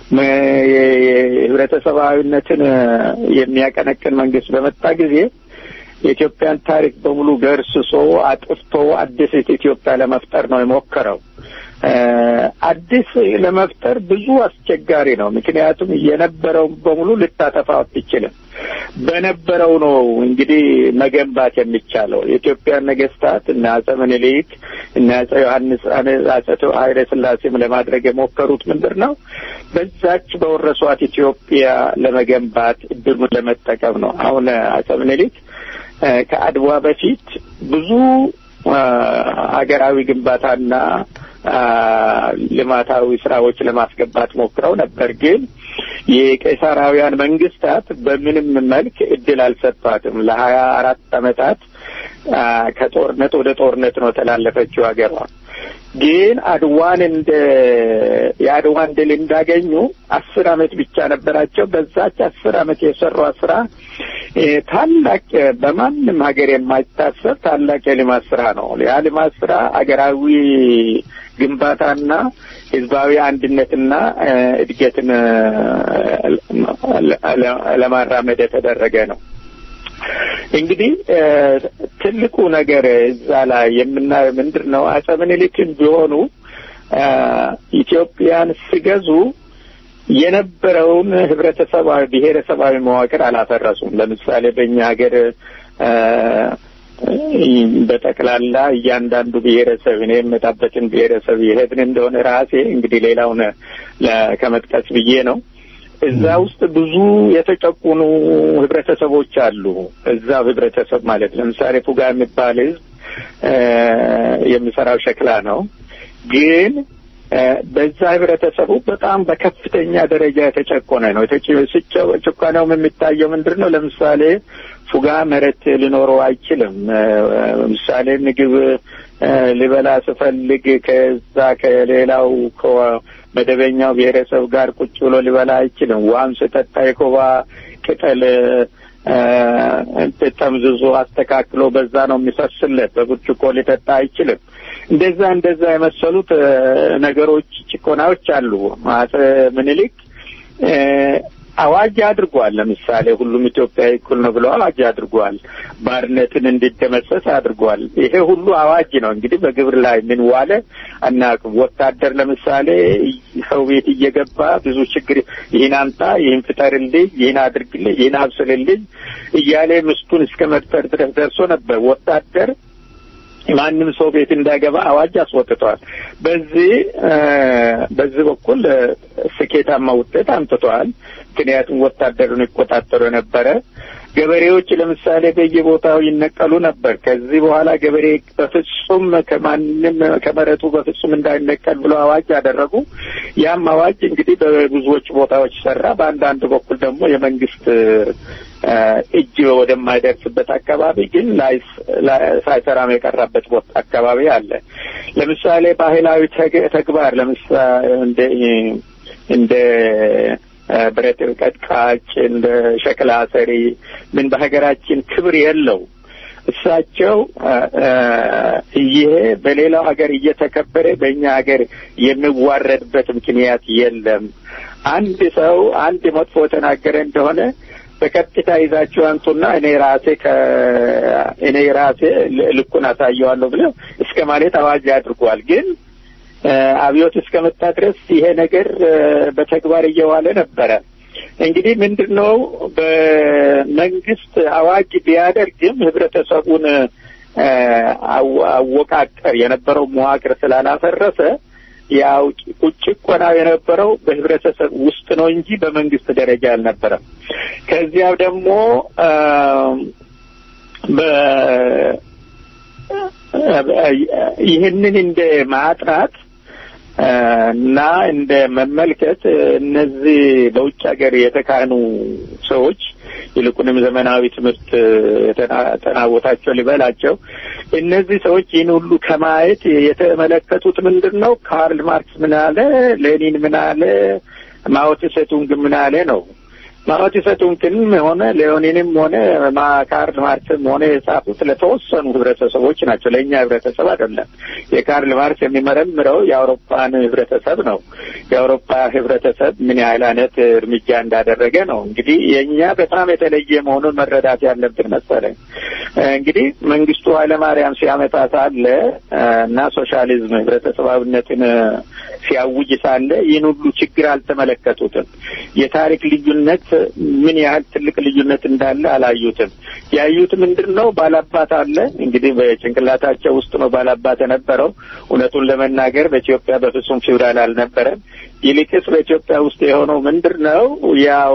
የህብረተሰባዊነትን የሚያቀነቅን መንግስት በመጣ ጊዜ የኢትዮጵያን ታሪክ በሙሉ ገርስሶ አጥፍቶ አዲስ ኢትዮጵያ ለመፍጠር ነው የሞከረው። አዲስ ለመፍጠር ብዙ አስቸጋሪ ነው። ምክንያቱም የነበረው በሙሉ ልታጠፋው አትችልም። በነበረው ነው እንግዲህ መገንባት የሚቻለው። የኢትዮጵያን ነገስታት እና አጼ ምኒልክ እና አጼ ዮሐንስ አጼ ኃይለ ሥላሴም ለማድረግ የሞከሩት ምንድን ነው? በዛች በወረሷት ኢትዮጵያ ለመገንባት እድሉን ለመጠቀም ነው። አሁን አጼ ምኒልክ ከአድዋ በፊት ብዙ ሀገራዊ ግንባታና ልማታዊ ስራዎች ለማስገባት ሞክረው ነበር። ግን የቄሳራውያን መንግስታት በምንም መልክ እድል አልሰጧትም። ለሀያ አራት አመታት ከጦርነት ወደ ጦርነት ነው ተላለፈችው ሀገሯ። ግን አድዋን እንደ የአድዋን ድል እንዳገኙ አስር አመት ብቻ ነበራቸው። በዛች አስር አመት የሰሯት ስራ ታላቅ በማንም ሀገር የማይታሰብ ታላቅ የልማት ስራ ነው። ያ ልማት ስራ አገራዊ ግንባታና ህዝባዊ አንድነትና እድገትን ለማራመድ የተደረገ ነው። እንግዲህ ትልቁ ነገር እዛ ላይ የምናየው ምንድን ነው? አጼ ምኒልክም ቢሆኑ ኢትዮጵያን ሲገዙ የነበረውን ህብረተሰባዊ ብሔረሰባዊ መዋቅር አላፈረሱም። ለምሳሌ በእኛ ሀገር በጠቅላላ እያንዳንዱ ብሔረሰብ እኔ የምመጣበትን ብሔረሰብ የሄድን እንደሆነ ራሴ እንግዲህ ሌላውን ከመጥቀስ ብዬ ነው። እዛ ውስጥ ብዙ የተጨቁኑ ህብረተሰቦች አሉ። እዛው ህብረተሰብ ማለት ለምሳሌ ፉጋ የሚባል ህዝብ የሚሰራው ሸክላ ነው። ግን በዛ ህብረተሰቡ በጣም በከፍተኛ ደረጃ የተጨቆነ ነው። ጭቆናውም የሚታየው ምንድን ነው? ለምሳሌ ፉጋ መሬት ሊኖረው አይችልም። ምሳሌ ምግብ ሊበላ ስፈልግ ከዛ ከሌላው መደበኛው ብሔረሰብ ጋር ቁጭ ብሎ ሊበላ አይችልም። ውሃም ስጠጣ የኮባ ቅጠል ጠምዝዞ አስተካክሎ በዛ ነው የሚፈስለት። በብርጭቆ ሊጠጣ አይችልም። እንደዛ እንደዛ የመሰሉት ነገሮች፣ ጭቆናዎች አሉ። አጼ ምኒልክ አዋጅ አድርጓል። ለምሳሌ ሁሉም ኢትዮጵያዊ እኩል ነው ብለው አዋጅ አድርጓል። ባርነትን እንዲደመሰስ አድርጓል። ይሄ ሁሉ አዋጅ ነው። እንግዲህ በግብር ላይ ምን ዋለ አናውቅም። ወታደር ለምሳሌ ሰው ቤት እየገባ ብዙ ችግር ይህን አምጣ፣ ይህን ፍጠርልኝ፣ ይህን አድርግልኝ፣ ይህን አብስልልኝ እያለ ምስቱን እስከ መድፈር ድረስ ደርሶ ነበር ወታደር ማንም ሰው ቤት እንዳይገባ አዋጅ አስወጥቷል። በዚህ በዚህ በኩል ስኬታማ ውጤት አምጥተዋል። ምክንያቱም ወታደሩን ይቆጣጠሩ የነበረ ገበሬዎች ለምሳሌ በየቦታው ይነቀሉ ነበር። ከዚህ በኋላ ገበሬ በፍጹም ከማንም ከመሬቱ በፍጹም እንዳይነቀል ብሎ አዋጅ ያደረጉ። ያም አዋጅ እንግዲህ በብዙዎች ቦታዎች ሰራ። በአንዳንድ በኩል ደግሞ የመንግስት እጅ ወደማይደርስበት አካባቢ ግን ሳይሰራም የቀረበት ቦታ አካባቢ አለ። ለምሳሌ ባህላዊ ተግባር ለምሳሌ እንደ እንደ ብረት ቀጥቃጭ፣ እንደ ሸክላ ሰሪ ምን በሀገራችን ክብር የለው። እሳቸው ይሄ በሌላው ሀገር እየተከበረ በእኛ ሀገር የሚዋረድበት ምክንያት የለም። አንድ ሰው አንድ መጥፎ የተናገረ እንደሆነ በቀጥታ ይዛችሁ አንጡና እኔ ራሴ እኔ ራሴ ልኩን አሳየዋለሁ ብለው እስከ ማለት አዋጅ አድርጓል። ግን አብዮት እስከመጣ ድረስ ይሄ ነገር በተግባር እየዋለ ነበረ። እንግዲህ ምንድን ነው በመንግስት አዋጅ ቢያደርግም ህብረተሰቡን አወቃቀር የነበረው መዋቅር ስላላፈረሰ ያው ጭቆናው የነበረው በህብረተሰብ ውስጥ ነው እንጂ በመንግስት ደረጃ አልነበረም። ከዚያው ደግሞ ይህንን እንደ ማጥራት እና እንደ መመልከት እነዚህ በውጭ ሀገር የተካኑ ሰዎች ይልቁንም ዘመናዊ ትምህርት የተናወታቸው ሊበላቸው እነዚህ ሰዎች ይህን ሁሉ ከማየት የተመለከቱት ምንድን ነው? ካርል ማርክስ ምን አለ፣ ሌኒን ምን አለ፣ ማኦ ሴቱንግ ምን አለ ነው። ማኦ ሴቱንግንም ሆነ ሌኒንም ሆነ ካርል ማርክስም ሆነ የጻፉት ለተወሰኑ ህብረተሰቦች ናቸው፣ ለእኛ ህብረተሰብ አይደለም። የካርል ማርክስ የሚመረምረው የአውሮፓን ህብረተሰብ ነው። የአውሮፓ ህብረተሰብ ምን ያህል አይነት እርምጃ እንዳደረገ ነው። እንግዲህ የእኛ በጣም የተለየ መሆኑን መረዳት ያለብን መሰለኝ። እንግዲህ መንግስቱ ኃይለማርያም ሲያመጣ ሳለ እና ሶሻሊዝም ህብረተሰባዊነትን ሲያውጅ ሳለ ይህን ሁሉ ችግር አልተመለከቱትም። የታሪክ ልዩነት ምን ያህል ትልቅ ልዩነት እንዳለ አላዩትም። ያዩት ምንድን ነው? ባላባት አለ እንግዲህ በጭንቅላታቸው ውስጥ ነው ባላባት የነበረው። እውነቱን ለመናገር በኢትዮጵያ በፍጹም ፊውዳል አልነበረም። ይልቅስ በኢትዮጵያ ውስጥ የሆነው ምንድን ነው? ያው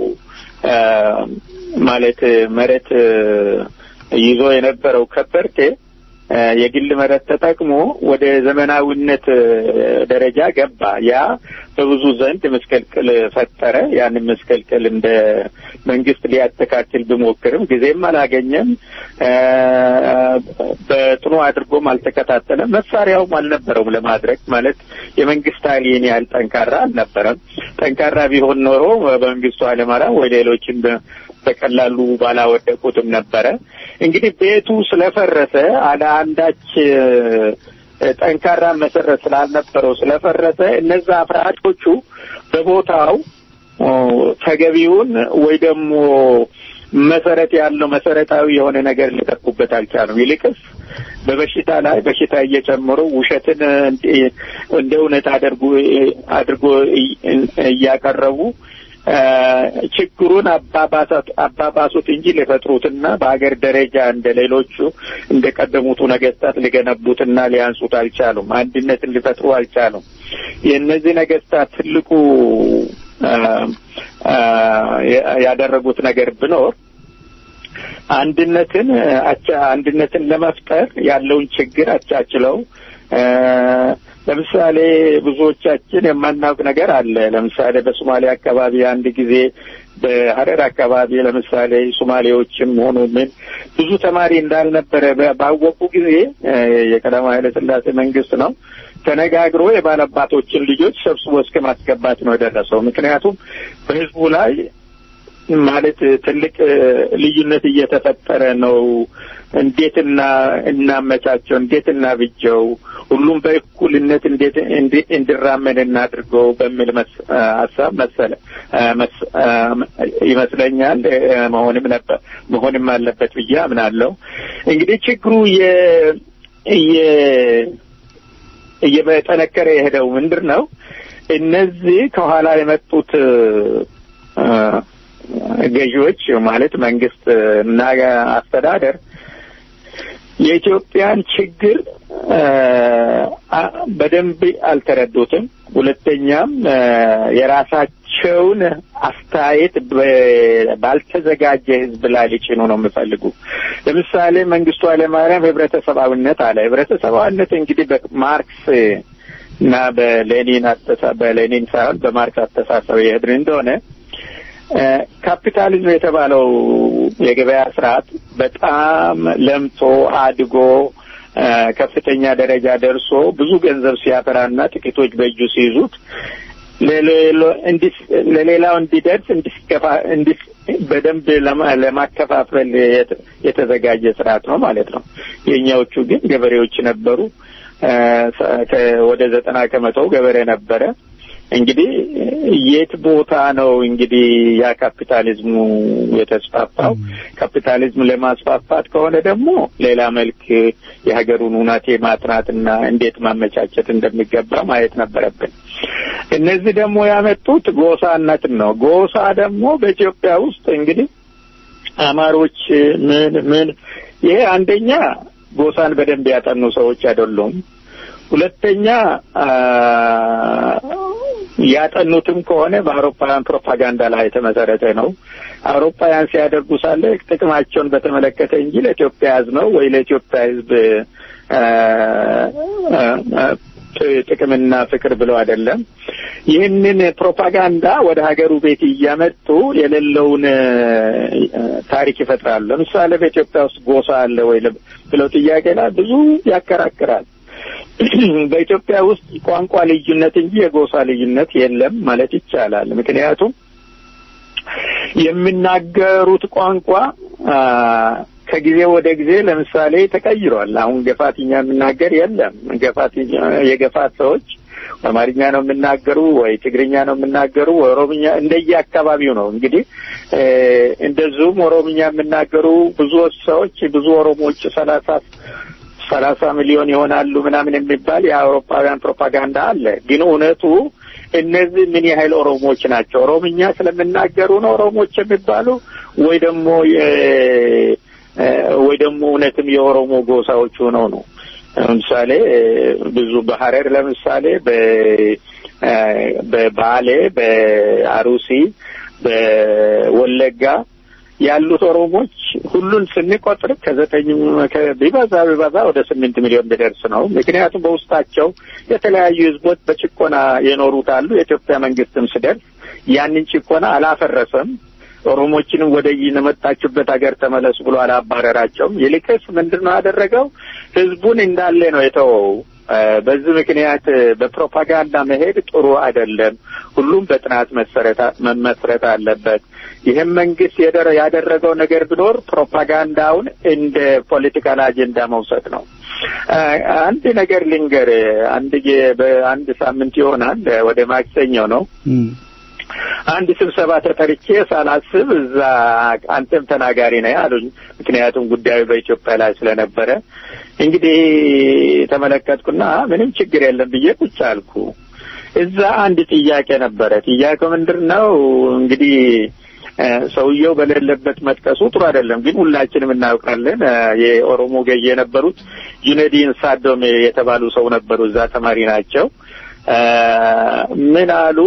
ማለት መሬት ይዞ የነበረው ከበርቴ የግል መሬት ተጠቅሞ ወደ ዘመናዊነት ደረጃ ገባ። ያ በብዙ ዘንድ መስቀልቅል ፈጠረ። ያንን መስቀልቅል እንደ መንግስት ሊያስተካክል ቢሞክርም ጊዜም አላገኘም። በጥኑ አድርጎም አልተከታተለም። መሳሪያውም አልነበረውም ለማድረግ ማለት የመንግስት ኃይል ይህን ያህል ጠንካራ አልነበረም። ጠንካራ ቢሆን ኖሮ በመንግስቱ ኃይለማርያም ወይ ሌሎችን በቀላሉ ባላወደቁትም ነበረ። እንግዲህ ቤቱ ስለፈረሰ አለ አንዳች ጠንካራ መሰረት ስላልነበረው ስለፈረሰ እነዛ አፍራሾቹ በቦታው ተገቢውን ወይ ደግሞ መሰረት ያለው መሰረታዊ የሆነ ነገር ሊጠቁበት አልቻሉም። ይልቅስ በበሽታ ላይ በሽታ እየጨመሩ ውሸትን እንደ እውነት አድርጎ አድርጎ እያቀረቡ ችግሩን አባባሱት እንጂ ሊፈጥሩትና በሀገር ደረጃ እንደ ሌሎቹ እንደ ቀደሙቱ ነገስታት ሊገነቡትና ሊያንሱት አልቻሉም። አንድነትን ሊፈጥሩ አልቻሉም። የእነዚህ ነገስታት ትልቁ ያደረጉት ነገር ቢኖር አንድነትን አቻ አንድነትን ለመፍጠር ያለውን ችግር አቻችለው ለምሳሌ ብዙዎቻችን የማናውቅ ነገር አለ። ለምሳሌ በሶማሌ አካባቢ አንድ ጊዜ በሀረር አካባቢ ለምሳሌ ሶማሌዎችም ሆኑ ምን ብዙ ተማሪ እንዳልነበረ ባወቁ ጊዜ የቀዳማዊ ኃይለ ሥላሴ መንግስት ነው ተነጋግሮ የባለአባቶችን ልጆች ሰብስቦ እስከ ማስገባት ነው የደረሰው። ምክንያቱም በህዝቡ ላይ ማለት ትልቅ ልዩነት እየተፈጠረ ነው። እንዴት እና እናመቻቸው፣ እንዴት እናብጀው፣ ሁሉም በእኩልነት እንዴት እንዲራመድ እናድርገው በሚል ሀሳብ መሰለ ይመስለኛል መሆንም ነበር መሆንም አለበት ብዬ አምናለሁ። እንግዲህ ችግሩ እየጠነከረ የሄደው ምንድን ነው? እነዚህ ከኋላ የመጡት ገዢዎች ማለት መንግስት እና አስተዳደር የኢትዮጵያን ችግር በደንብ አልተረዱትም። ሁለተኛም የራሳቸውን አስተያየት ባልተዘጋጀ ህዝብ ላይ ሊጭኑ ነው የሚፈልጉ። ለምሳሌ መንግስቱ ኃይለማርያም ህብረተሰባዊነት አለ። ህብረተሰባዊነት እንግዲህ በማርክስ እና በሌኒን አስተሳ በሌኒን ሳይሆን በማርክስ አስተሳሰብ የሄድን እንደሆነ ካፒታሊዝም የተባለው የገበያ ስርዓት በጣም ለምቶ አድጎ ከፍተኛ ደረጃ ደርሶ ብዙ ገንዘብ ሲያፈራና ጥቂቶች በእጁ ሲይዙት ለሌላው እንዲደርስ በደንብ ለማከፋፈል የተዘጋጀ ስርዓት ነው ማለት ነው። የእኛዎቹ ግን ገበሬዎች ነበሩ። ወደ ዘጠና ከመቶው ገበሬ ነበረ። እንግዲህ የት ቦታ ነው እንግዲህ ያ ካፒታሊዝሙ የተስፋፋው? ካፒታሊዝም ለማስፋፋት ከሆነ ደግሞ ሌላ መልክ የሀገሩን ሁናቴ ማጥናትና እንዴት ማመቻቸት እንደሚገባ ማየት ነበረብን። እነዚህ ደግሞ ያመጡት ጎሳነትን ነው። ጎሳ ደግሞ በኢትዮጵያ ውስጥ እንግዲህ አማሮች ምን ምን ይሄ አንደኛ ጎሳን በደንብ ያጠኑ ሰዎች አይደሉም። ሁለተኛ ያጠኑትም ከሆነ በአውሮፓውያን ፕሮፓጋንዳ ላይ የተመሰረተ ነው። አውሮፓውያን ሲያደርጉ ሳለ ጥቅማቸውን በተመለከተ እንጂ ለኢትዮጵያ ሕዝብ ነው ወይ ለኢትዮጵያ ሕዝብ ጥቅምና ፍቅር ብለው አይደለም። ይህንን ፕሮፓጋንዳ ወደ ሀገሩ ቤት እያመጡ የሌለውን ታሪክ ይፈጥራሉ። ለምሳሌ በኢትዮጵያ ውስጥ ጎሳ አለ ወይ ብለው ጥያቄ ላይ ብዙ ያከራክራል። በኢትዮጵያ ውስጥ ቋንቋ ልዩነት እንጂ የጎሳ ልዩነት የለም ማለት ይቻላል። ምክንያቱም የሚናገሩት ቋንቋ ከጊዜ ወደ ጊዜ ለምሳሌ ተቀይሯል። አሁን ገፋትኛ የሚናገር የለም። ገፋትኛ የገፋት ሰዎች አማርኛ ነው የሚናገሩ ወይ ትግርኛ ነው የሚናገሩ ወይ ኦሮምኛ እንደየ አካባቢው ነው እንግዲህ እንደዚሁም ኦሮምኛ የሚናገሩ ብዙ ሰዎች ብዙ ኦሮሞዎች ሰላሳ ሰላሳ ሚሊዮን ይሆናሉ ምናምን የሚባል የአውሮፓውያን ፕሮፓጋንዳ አለ። ግን እውነቱ እነዚህ ምን ያህል ኦሮሞዎች ናቸው? ኦሮምኛ ስለሚናገሩ ነው ኦሮሞዎች የሚባሉ ወይ ደግሞ ወይ ደግሞ እውነትም የኦሮሞ ጎሳዎች ሆነው ነው? ለምሳሌ ብዙ በሀረር ለምሳሌ በባሌ፣ በአሩሲ፣ በወለጋ ያሉት ኦሮሞች ሁሉን ስንቆጥር ከዘጠኝ ቢበዛ ቢበዛ ወደ ስምንት ሚሊዮን ቢደርስ ነው። ምክንያቱም በውስጣቸው የተለያዩ ህዝቦች በጭቆና የኖሩት አሉ። የኢትዮጵያ መንግስትም ስደርስ ያንን ጭቆና አላፈረሰም። ኦሮሞችንም ወደ የመጣችሁበት ሀገር ተመለሱ ብሎ አላባረራቸውም። ይልቅስ ምንድን ነው ያደረገው? ህዝቡን እንዳለ ነው የተወው። በዚህ ምክንያት በፕሮፓጋንዳ መሄድ ጥሩ አይደለም። ሁሉም በጥናት መመስረት አለበት። ይህም መንግስት ያደረገው ነገር ቢኖር ፕሮፓጋንዳውን እንደ ፖለቲካል አጀንዳ መውሰድ ነው። አንድ ነገር ልንገር። አንድ በአንድ ሳምንት ይሆናል ወደ ማክሰኞ ነው አንድ ስብሰባ ተጠርቼ ሳላስብ እዛ አንተም ተናጋሪ ነህ አሉኝ። ምክንያቱም ጉዳዩ በኢትዮጵያ ላይ ስለነበረ እንግዲህ ተመለከትኩና ምንም ችግር የለም ብዬ ቁጭ አልኩ። እዛ አንድ ጥያቄ ነበረ። ጥያቄው ምንድን ነው እንግዲህ ሰውየው በሌለበት መጥቀሱ ጥሩ አይደለም፣ ግን ሁላችንም እናውቃለን። የኦሮሞ ገዢ የነበሩት ጁነዲን ሳዶም የተባሉ ሰው ነበሩ። እዛ ተማሪ ናቸው። ምን አሉ?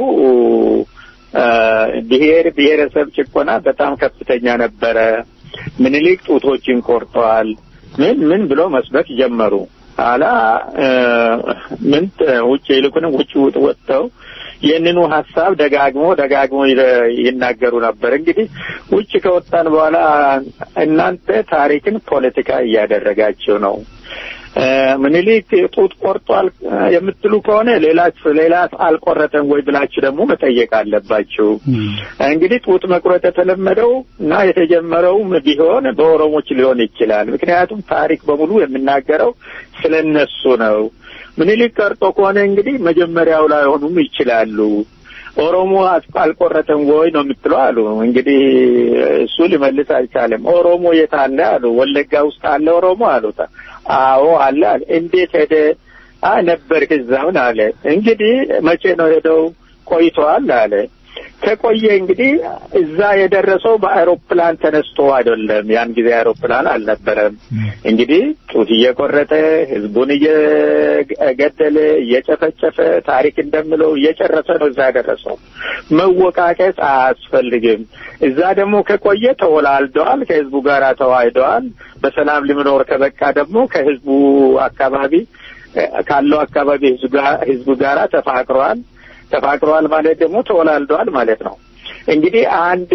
ብሔር ብሔረሰብ ጭቆና በጣም ከፍተኛ ነበረ። ምኒልክ ጡቶችን ቆርጠዋል። ምን ምን ብሎ መስበክ ጀመሩ። አላ ምን ውጭ ይልኩንም ውጭ ወጥተው ይህንኑ ሀሳብ ደጋግሞ ደጋግሞ ይናገሩ ነበር። እንግዲህ ውጭ ከወጣን በኋላ እናንተ ታሪክን ፖለቲካ እያደረጋችሁ ነው። ምኒልክ ጡት ቆርጧል የምትሉ ከሆነ ሌላ ሌላ አልቆረጠም ወይ ብላችሁ ደግሞ መጠየቅ አለባችሁ። እንግዲህ ጡት መቁረጥ የተለመደው እና የተጀመረውም ቢሆን በኦሮሞች ሊሆን ይችላል። ምክንያቱም ታሪክ በሙሉ የሚናገረው ስለነሱ ነው። ምኒልክ ቀርጦ ከሆነ እንግዲህ መጀመሪያው ላይ ሆኑም ይችላሉ። ኦሮሞ አልቆረጠም ወይ ነው የምትለው አሉ። እንግዲህ እሱ ሊመልስ አልቻለም። ኦሮሞ የት አለ አሉ። ወለጋ ውስጥ አለ ኦሮሞ አሉት። አዎ አለ አለ። እንዴት ሄደ? አይ ነበርክ እዛውን አለ። እንግዲህ መቼ ነው ሄደው? ቆይተዋል አለ። ከቆየ እንግዲህ እዛ የደረሰው በአይሮፕላን ተነስቶ አይደለም። ያን ጊዜ አይሮፕላን አልነበረም። እንግዲህ ጡት እየቆረጠ ህዝቡን እየገደለ እየጨፈጨፈ ታሪክ እንደምለው እየጨረሰ ነው እዛ የደረሰው። መወቃቀስ አያስፈልግም። እዛ ደግሞ ከቆየ ተወላልደዋል፣ ከህዝቡ ጋር ተዋህደዋል። በሰላም ልምኖር ከበቃ ደግሞ ከህዝቡ አካባቢ ካለው አካባቢ ህዝቡ ጋራ ተፋቅረዋል። ተፋቅረዋል ማለት ደግሞ ተወላልደዋል ማለት ነው። እንግዲህ አንድ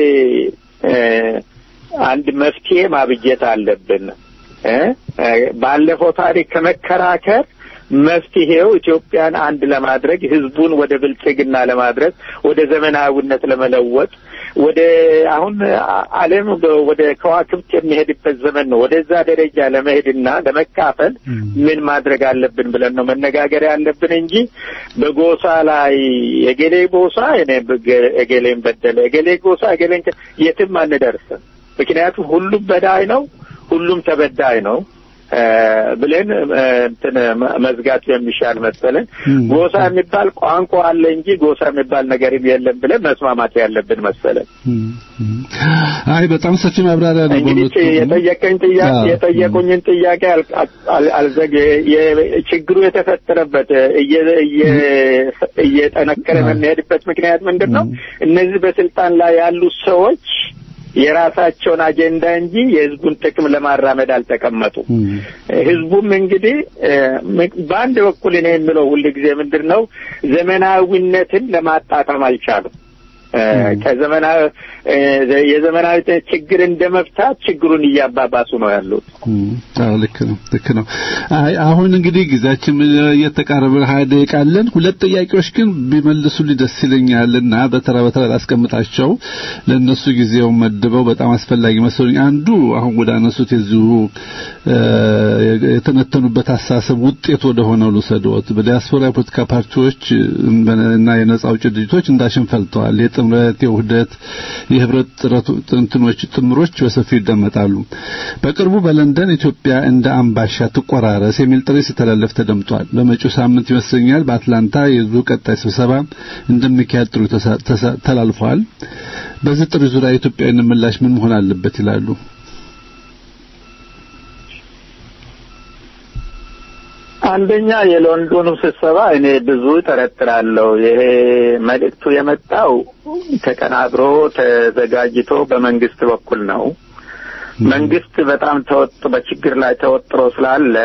አንድ መፍትሄ ማብጀት አለብን። ባለፈው ታሪክ ከመከራከር መፍትሄው ኢትዮጵያን አንድ ለማድረግ ህዝቡን ወደ ብልጽግና ለማድረስ ወደ ዘመናዊነት ለመለወጥ ወደ አሁን ዓለም ወደ ከዋክብት የሚሄድበት ዘመን ነው። ወደዛ ደረጃ ለመሄድና ለመካፈል ምን ማድረግ አለብን ብለን ነው መነጋገር ያለብን እንጂ በጎሳ ላይ የገሌ ጎሳ እኔ እገሌን በደለ፣ እገሌ ጎሳ እገሌን የትም አንደርስም። ምክንያቱም ሁሉም በዳይ ነው፣ ሁሉም ተበዳይ ነው ብለን እንትን መዝጋት የሚሻል መሰለን። ጎሳ የሚባል ቋንቋ አለ እንጂ ጎሳ የሚባል ነገርም የለም ብለን መስማማት ያለብን መሰለን። አይ በጣም ሰፊ ማብራሪያ ነው። እንግዲህ የጠየቀኝ ጥያቄ የጠየቁኝን ጥያቄ አልዘግ ችግሩ የተፈጠረበት እየጠነከረ የሚሄድበት ምክንያት ምንድን ነው? እነዚህ በስልጣን ላይ ያሉ ሰዎች የራሳቸውን አጀንዳ እንጂ የህዝቡን ጥቅም ለማራመድ አልተቀመጡም። ህዝቡም እንግዲህ በአንድ በኩል እኔ የምለው ሁል ጊዜ ምንድን ነው ዘመናዊነትን ለማጣጣም አልቻሉም። ከዘመናዊ የዘመናዊ ችግር እንደ መፍታት ችግሩን እያባባሱ ነው ያሉት። አዎ ልክ ነው ልክ ነው። አይ አሁን እንግዲህ ጊዜያችን እየተቃረበ ሀያ ደቂቃ አለን። ሁለት ጥያቄዎች ግን ቢመልሱልኝ ደስ ይለኛልና በተራ በተራ ላስቀምጣቸው ለእነሱ ጊዜው መድበው በጣም አስፈላጊ መስሎኝ አንዱ አሁን ወደ አነሱት የዚሁ የተነተኑበት አስተሳሰብ ውጤት ወደ ሆነው ልውሰድዎት። በዲያስፖራ የፖለቲካ ፓርቲዎች እና የነጻ አውጪ ድርጅቶች እንዳሽን ፈልተዋል። የጥምረት የውህደት የህብረት ጥንትኖች ጥምሮች በሰፊው ይደመጣሉ። በቅርቡ በለንደን ኢትዮጵያ እንደ አምባሻ ትቆራረስ የሚል ጥሪ ሲተላለፍ ተደምጧል። በመጪው ሳምንት ይመስለኛል በአትላንታ የዙ ቀጣይ ስብሰባ እንደሚካሄድ ጥሪ ተላልፏል። በዚህ ጥሪ ዙሪያ የኢትዮጵያዊነት ምላሽ ምን መሆን አለበት ይላሉ? አንደኛ የሎንዶኑ ስብሰባ እኔ ብዙ ጠረጥራለሁ። ይሄ መልእክቱ የመጣው ተቀናብሮ ተዘጋጅቶ በመንግስት በኩል ነው። መንግስት በጣም ተወጥ በችግር ላይ ተወጥሮ ስላለ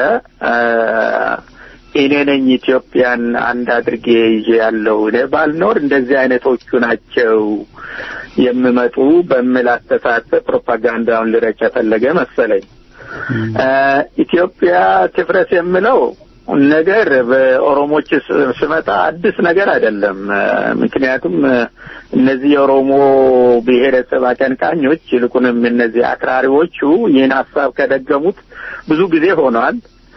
እኔ ነኝ ኢትዮጵያን አንድ አድርጌ ይዤ ያለው እኔ ባልኖር እንደዚህ አይነቶቹ ናቸው የሚመጡ በሚል አስተሳሰብ ፕሮፓጋንዳውን ልረጭ የፈለገ መሰለኝ። ኢትዮጵያ ትፍረስ የምለው ነገር በኦሮሞች ስመጣ አዲስ ነገር አይደለም። ምክንያቱም እነዚህ የኦሮሞ ብሔረሰብ አቀንቃኞች ይልቁንም እነዚህ አክራሪዎቹ ይህን ሀሳብ ከደገሙት ብዙ ጊዜ ሆኗል።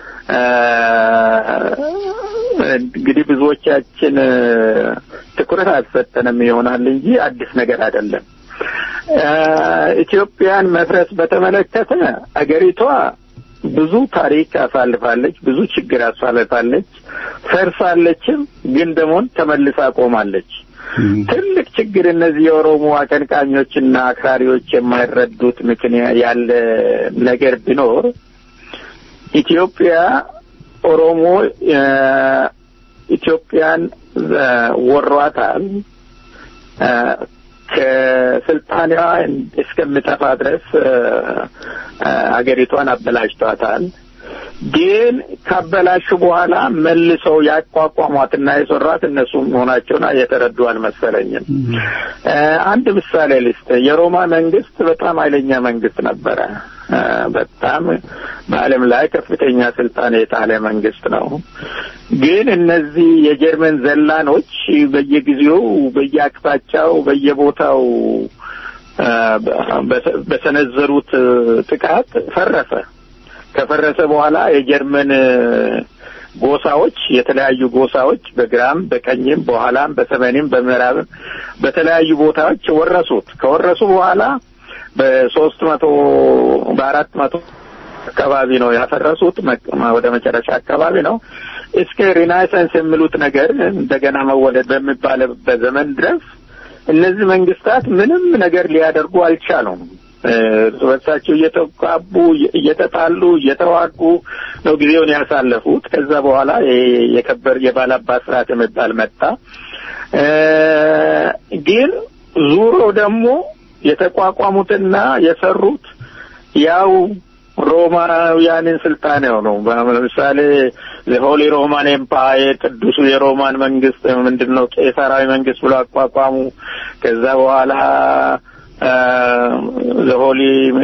እንግዲህ ብዙዎቻችን ትኩረት አልሰጠንም ይሆናል እንጂ አዲስ ነገር አይደለም። ኢትዮጵያን መፍረስ በተመለከተ አገሪቷ ብዙ ታሪክ አሳልፋለች፣ ብዙ ችግር አሳልፋለች፣ ፈርሳለችም፣ ግን ደግሞ ተመልሳ ቆማለች። ትልቅ ችግር እነዚህ የኦሮሞ አቀንቃኞችና አክራሪዎች የማይረዱት ምክንያት ያለ ነገር ቢኖር ኢትዮጵያ ኦሮሞ ኢትዮጵያን ወሯታል። ከስልጣኔዋ እስከምጠፋ ድረስ አገሪቷን አበላሽቷታል። ግን ካበላሹ በኋላ መልሰው ያቋቋሟትና የሰሯት እነሱ መሆናቸውን የተረዱ አልመሰለኝም። አንድ ምሳሌ ልስጥ። የሮማ መንግስት በጣም ኃይለኛ መንግስት ነበረ። በጣም በዓለም ላይ ከፍተኛ ስልጣን የጣለ መንግስት ነው። ግን እነዚህ የጀርመን ዘላኖች በየጊዜው በየአቅጣጫው በየቦታው በሰነዘሩት ጥቃት ፈረሰ። ከፈረሰ በኋላ የጀርመን ጎሳዎች የተለያዩ ጎሳዎች በግራም በቀኝም በኋላም በሰሜንም በምዕራብም በተለያዩ ቦታዎች ወረሱት። ከወረሱ በኋላ በሶስት መቶ በአራት መቶ አካባቢ ነው ያፈረሱት። ወደ መጨረሻ አካባቢ ነው እስከ ሪናይሰንስ የሚሉት ነገር እንደገና መወለድ በሚባልበት ዘመን ድረስ እነዚህ መንግስታት ምንም ነገር ሊያደርጉ አልቻሉም። እርስ በርሳቸው እየተቃቡ እየተጣሉ እየተዋጉ ነው ጊዜውን ያሳለፉት። ከዛ በኋላ የከበር የባላባት ስርዓት የሚባል መጣ። ግን ዙሮ ደግሞ የተቋቋሙትና የሰሩት ያው ሮማውያንን ስልጣን ነው። ለምሳሌ ሆሊ ሮማን ኤምፓየር ቅዱሱ የሮማን መንግስት ምንድን ነው ቄሳራዊ መንግስት ብሎ አቋቋሙ። ከዛ በኋላ ዘሆሊ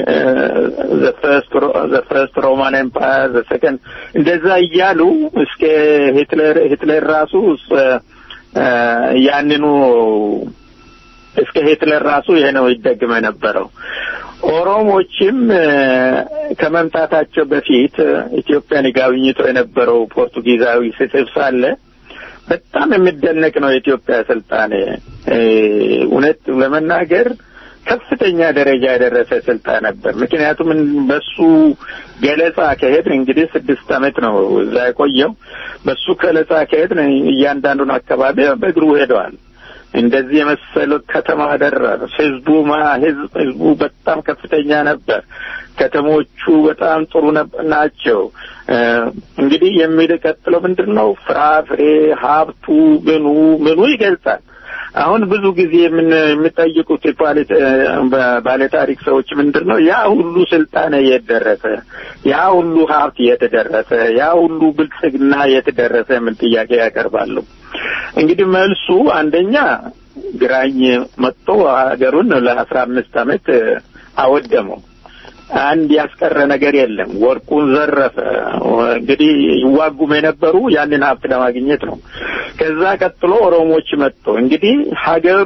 ዘፈርስት ሮማን ኤምፓየር ዘሰከንድ እንደዛ እያሉ እስከ ሂትለር ሂትለር ራሱ ያንኑ እስከ ሂትለር ራሱ ይሄ ነው ይደግመ የነበረው። ኦሮሞችም ከመምጣታቸው በፊት ኢትዮጵያን ይጋብኝቶ የነበረው ፖርቱጊዛዊ ስጽፍ ሳለ በጣም የሚደነቅ ነው የኢትዮጵያ ስልጣኔ እውነት ለመናገር ከፍተኛ ደረጃ የደረሰ ስልጣን ነበር። ምክንያቱም በሱ ገለጻ ከሄድን እንግዲህ ስድስት ዓመት ነው እዛ የቆየው። በሱ ገለጻ ከሄድን እያንዳንዱን አካባቢ በእግሩ ሄደዋል። እንደዚህ የመሰለ ከተማ ደረር ህዝቡ ማ ህዝብ ህዝቡ በጣም ከፍተኛ ነበር። ከተሞቹ በጣም ጥሩ ናቸው። እንግዲህ የሚቀጥለው ምንድን ነው? ፍራፍሬ ሀብቱ ምኑ ምኑ ይገልጻል። አሁን ብዙ ጊዜ የምን የሚጠይቁት የፖለቲ- በ- ባለታሪክ ሰዎች ምንድን ነው ያ ሁሉ ስልጣን የት ደረሰ? ያ ሁሉ ሀብት የት ደረሰ? ያ ሁሉ ብልጽግና የት ደረሰ? የሚል ጥያቄ ያቀርባሉ። እንግዲህ መልሱ አንደኛ ግራኝ መጥቶ ሀገሩን ለአስራ አምስት ዓመት አወደመው። አንድ ያስቀረ ነገር የለም። ወርቁን ዘረፈ። እንግዲህ ይዋጉም የነበሩ ያንን ሀብት ለማግኘት ነው። ከዛ ቀጥሎ ኦሮሞዎች መጡ። እንግዲህ ሀገሩ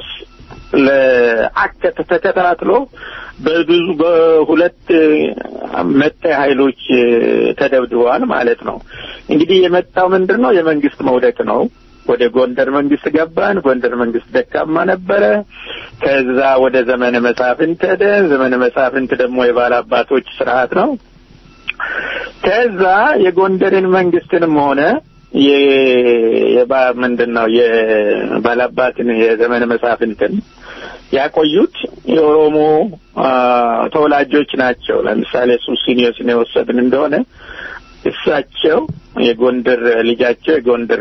ለአከተ ተከታትሎ በብዙ በሁለት መጤ ኃይሎች ተደብድበዋል ማለት ነው። እንግዲህ የመጣው ምንድን ነው? የመንግስት መውደቅ ነው። ወደ ጎንደር መንግስት ገባን። ጎንደር መንግስት ደካማ ነበረ። ከዛ ወደ ዘመነ መሳፍንት ሄደ። ዘመነ መሳፍንት ደግሞ የባላባቶች ስርዓት ነው። ከዛ የጎንደርን መንግስትንም ሆነ የባ ምንድን ነው የባላባትን የዘመነ መሳፍንትን ያቆዩት የኦሮሞ ተወላጆች ናቸው። ለምሳሌ ሱሲኒዮስን የወሰድን እንደሆነ እሳቸው የጎንደር ልጃቸው የጎንደር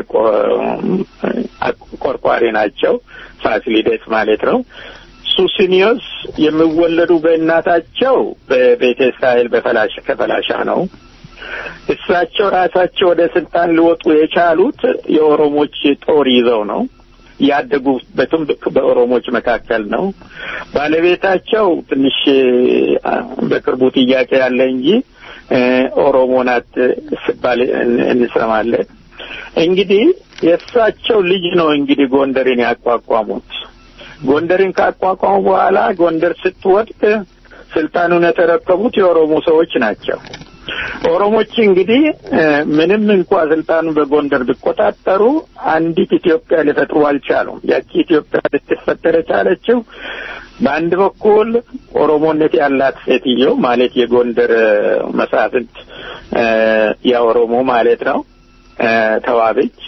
ቆርቋሪ ናቸው። ፋሲሊዴስ ማለት ነው። ሱሲኒዮስ የሚወለዱ በእናታቸው በቤተ እስራኤል በፈላሻ ከፈላሻ ነው። እሳቸው ራሳቸው ወደ ስልጣን ሊወጡ የቻሉት የኦሮሞች ጦር ይዘው ነው። ያደጉበትም በኦሮሞች መካከል ነው። ባለቤታቸው ትንሽ በቅርቡ ጥያቄ ያለ እንጂ ኦሮሞ ናት ሲባል እንሰማለን። እንግዲህ የእሳቸው ልጅ ነው እንግዲህ ጎንደርን ያቋቋሙት። ጎንደርን ካቋቋሙ በኋላ ጎንደር ስትወድቅ ስልጣኑን የተረከቡት የኦሮሞ ሰዎች ናቸው። ኦሮሞች እንግዲህ ምንም እንኳ ስልጣኑን በጎንደር ቢቆጣጠሩ አንዲት ኢትዮጵያ ሊፈጥሩ አልቻሉም። ያቺ ኢትዮጵያ ልትፈጠር የቻለችው በአንድ በኩል ኦሮሞነት ያላት ሴትዮ ማለት የጎንደር መሳፍንት የኦሮሞ ማለት ነው ተዋበች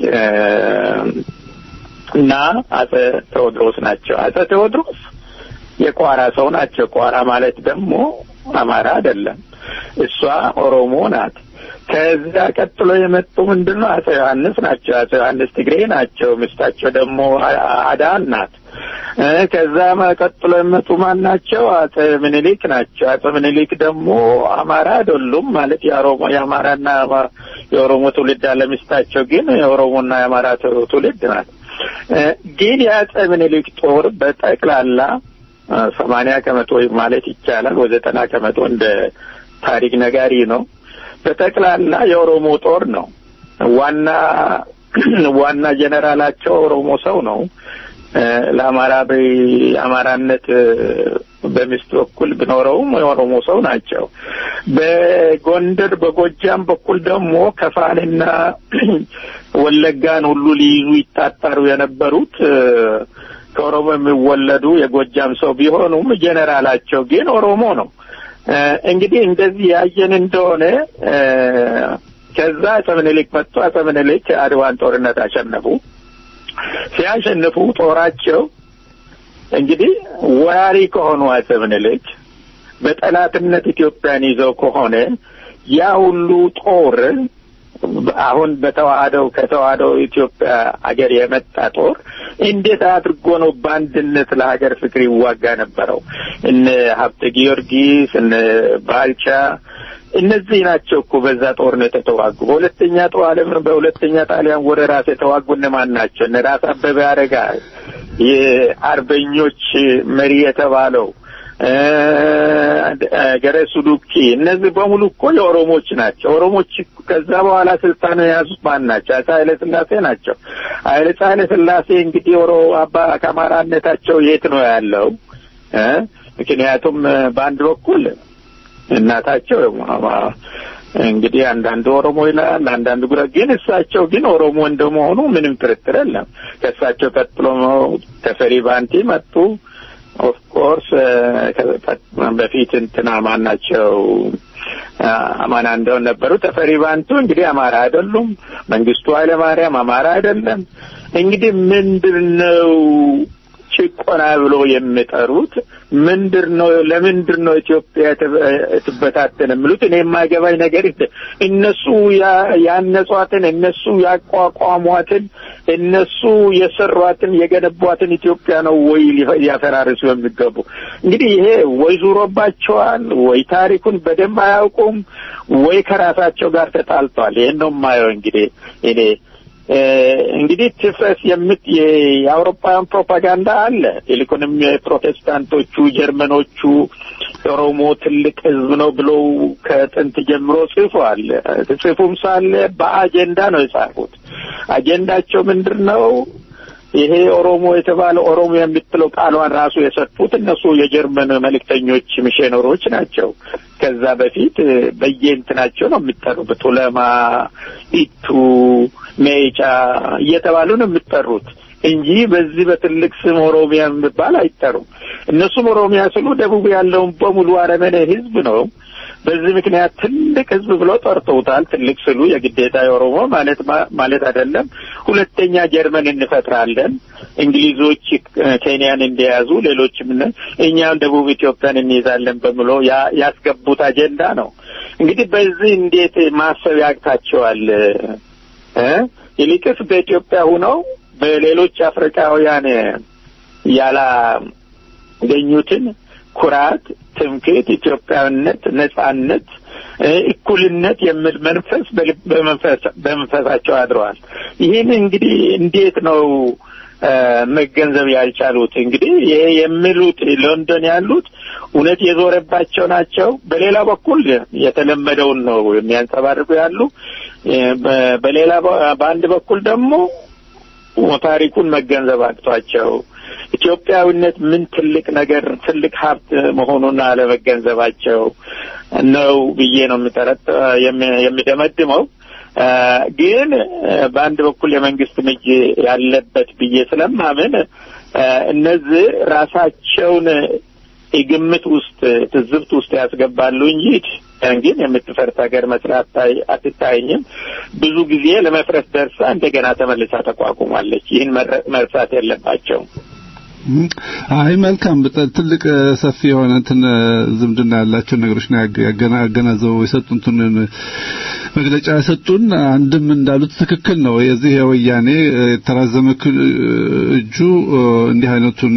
እና አጼ ቴዎድሮስ ናቸው። አጼ ቴዎድሮስ የቋራ ሰው ናቸው። ቋራ ማለት ደግሞ አማራ አይደለም። እሷ ኦሮሞ ናት። ከዛ ቀጥሎ የመጡ ምንድን ነው? አጼ ዮሐንስ ናቸው። አጼ ዮሐንስ ትግሬ ናቸው። ሚስታቸው ደግሞ አዳን ናት። ከዛ ቀጥሎ የመጡ ማን ናቸው? አጼ ምኒልክ ናቸው። አጼ ምኒልክ ደግሞ አማራ አይደሉም። ማለት የኦሮሞ የአማራና የኦሮሞ ትውልድ አለ። ሚስታቸው ግን የኦሮሞና የአማራ ትውልድ ናት። ግን የአጼ ምኒልክ ጦር በጠቅላላ ሰማንያ ከመቶ ማለት ይቻላል ወይ ዘጠና ከመቶ እንደ ታሪክ ነጋሪ ነው። በጠቅላላ የኦሮሞ ጦር ነው። ዋና ዋና ጀነራላቸው ኦሮሞ ሰው ነው። ለአማራ በአማራነት በሚስት በኩል ቢኖረውም የኦሮሞ ሰው ናቸው። በጎንደር በጎጃም በኩል ደግሞ ከፋንና ወለጋን ሁሉ ሊይዙ ይጣጣሩ የነበሩት ከኦሮሞ የሚወለዱ የጎጃም ሰው ቢሆኑም ጀነራላቸው ግን ኦሮሞ ነው። እንግዲህ እንደዚህ ያየን እንደሆነ ከዛ አፄ ምኒልክ መጡ። አፄ ምኒልክ አድዋን ጦርነት አሸነፉ። ሲያሸንፉ ጦራቸው እንግዲህ ወራሪ ከሆኑ አፄ ምኒልክ በጠላትነት ኢትዮጵያን ይዘው ከሆነ ያ ሁሉ ጦር አሁን በተዋህደው ከተዋህደው ኢትዮጵያ አገር የመጣ ጦር እንዴት አድርጎ ነው በአንድነት ለሀገር ፍቅር ይዋጋ ነበረው? እነ ሀብተ ጊዮርጊስ እነ ባልቻ እነዚህ ናቸው እኮ በዛ ጦርነት የተዋጉ። በሁለተኛ ጦር ዓለም በሁለተኛ ጣሊያን ወረራ የተዋጉ እነማን ናቸው? እነ ራስ አበበ አረጋይ የአርበኞች መሪ የተባለው ገረሱ ዱኪ እነዚህ በሙሉ እኮ የኦሮሞች ናቸው። ኦሮሞች ከዛ በኋላ ስልጣን የያዙት ማን ናቸው? አፄ ኃይለ ሥላሴ ናቸው። ኃይለ ኃይለ ሥላሴ እንግዲህ ኦሮ አባ ከአማራነታቸው የት ነው ያለው? ምክንያቱም በአንድ በኩል እናታቸው እንግዲህ አንዳንዱ ኦሮሞ ይላል፣ አንዳንዱ ጉራ ግን እሳቸው ግን ኦሮሞ እንደመሆኑ ምንም ጥርጥር የለም። ከእሳቸው ቀጥሎ ተፈሪ ባንቲ መጡ። ኦፍ ኮርስ በፊት እንትና ማን ናቸው አማና እንደውን ነበሩ። ተፈሪ ባንቱ እንግዲህ አማራ አይደሉም። መንግስቱ ኃይለ ማርያም አማራ አይደለም። እንግዲህ ምንድን ነው ጭቆና ብሎ የሚጠሩት ምንድር ነው? ለምንድር ነው ኢትዮጵያ ትበታተን የሚሉት? እኔ የማይገባኝ ነገር እነሱ ያነጿትን፣ እነሱ ያቋቋሟትን፣ እነሱ የሰሯትን የገነቧትን ኢትዮጵያ ነው ወይ ሊያፈራርሱ የሚገቡ? እንግዲህ ይሄ ወይ ዙሮባቸዋል፣ ወይ ታሪኩን በደንብ አያውቁም፣ ወይ ከራሳቸው ጋር ተጣልተዋል። ይሄን ነው የማየው እንግዲህ እኔ እንግዲህ ትፍረስ የምት የአውሮፓውያን ፕሮፓጋንዳ አለ። ይልቁንም የፕሮቴስታንቶቹ ጀርመኖቹ ኦሮሞ ትልቅ ሕዝብ ነው ብለው ከጥንት ጀምሮ ጽፏል። ጽፉም ሳለ በአጀንዳ ነው የጻፉት። አጀንዳቸው ምንድን ነው? ይሄ ኦሮሞ የተባለ ኦሮሞ የምትለው ቃሏን ራሱ የሰጡት እነሱ የጀርመን መልእክተኞች ሚሽነሮች ናቸው። ከዛ በፊት በየእንትናቸው ነው የሚጠሩት። ቱለማ፣ ኢቱ፣ ሜጫ እየተባሉ ነው የሚጠሩት እንጂ በዚህ በትልቅ ስም ኦሮሚያ የሚባል አይጠሩም። እነሱም ኦሮሚያ ስሉ ደቡብ ያለውን በሙሉ አረመኔ ህዝብ ነው። በዚህ ምክንያት ትልቅ ህዝብ ብለው ጠርተውታል። ትልቅ ስሉ የግዴታ የኦሮሞ ማለት ማለት አይደለም። ሁለተኛ ጀርመን እንፈጥራለን፣ እንግሊዞች ኬንያን እንደያዙ ሌሎችም እኛም ደቡብ ኢትዮጵያን እንይዛለን በምሎ ያስገቡት አጀንዳ ነው። እንግዲህ በዚህ እንዴት ማሰብ ያቅታቸዋል? ይልቅስ በኢትዮጵያ ሁነው በሌሎች አፍሪካውያን ያላገኙትን ኩራት፣ ትምክህት፣ ኢትዮጵያዊነት፣ ነጻነት፣ እኩልነት የሚል መንፈስ በመንፈሳቸው አድረዋል። ይህን እንግዲህ እንዴት ነው መገንዘብ ያልቻሉት? እንግዲህ ይሄ የሚሉት ሎንዶን ያሉት እውነት የዞረባቸው ናቸው። በሌላ በኩል የተለመደውን ነው የሚያንጸባርቁ ያሉ። በሌላ በአንድ በኩል ደግሞ ታሪኩን መገንዘብ አቅቷቸው ኢትዮጵያዊነት ምን ትልቅ ነገር ትልቅ ሀብት መሆኑን አለመገንዘባቸው ነው ብዬ ነው የሚጠረጥ የሚደመድመው። ግን በአንድ በኩል የመንግስት እጅ ያለበት ብዬ ስለማምን እነዚህ ራሳቸውን የግምት ውስጥ ትዝብት ውስጥ ያስገባሉ እንጂ ግን የምትፈርስ ሀገር መስራት አትታየኝም። ብዙ ጊዜ ለመፍረስ ደርሳ እንደገና ተመልሳ ተቋቁማለች። ይህን መርሳት የለባቸውም። አይ መልካም፣ ትልቅ ሰፊ የሆነ እንትን ዝምድና ያላቸው ነገሮች ነው ያገናዘቡ የሰጡትን መግለጫ የሰጡን። አንድም እንዳሉት ትክክል ነው። የዚህ የወያኔ የተራዘመ እጁ እንዲህ አይነቱን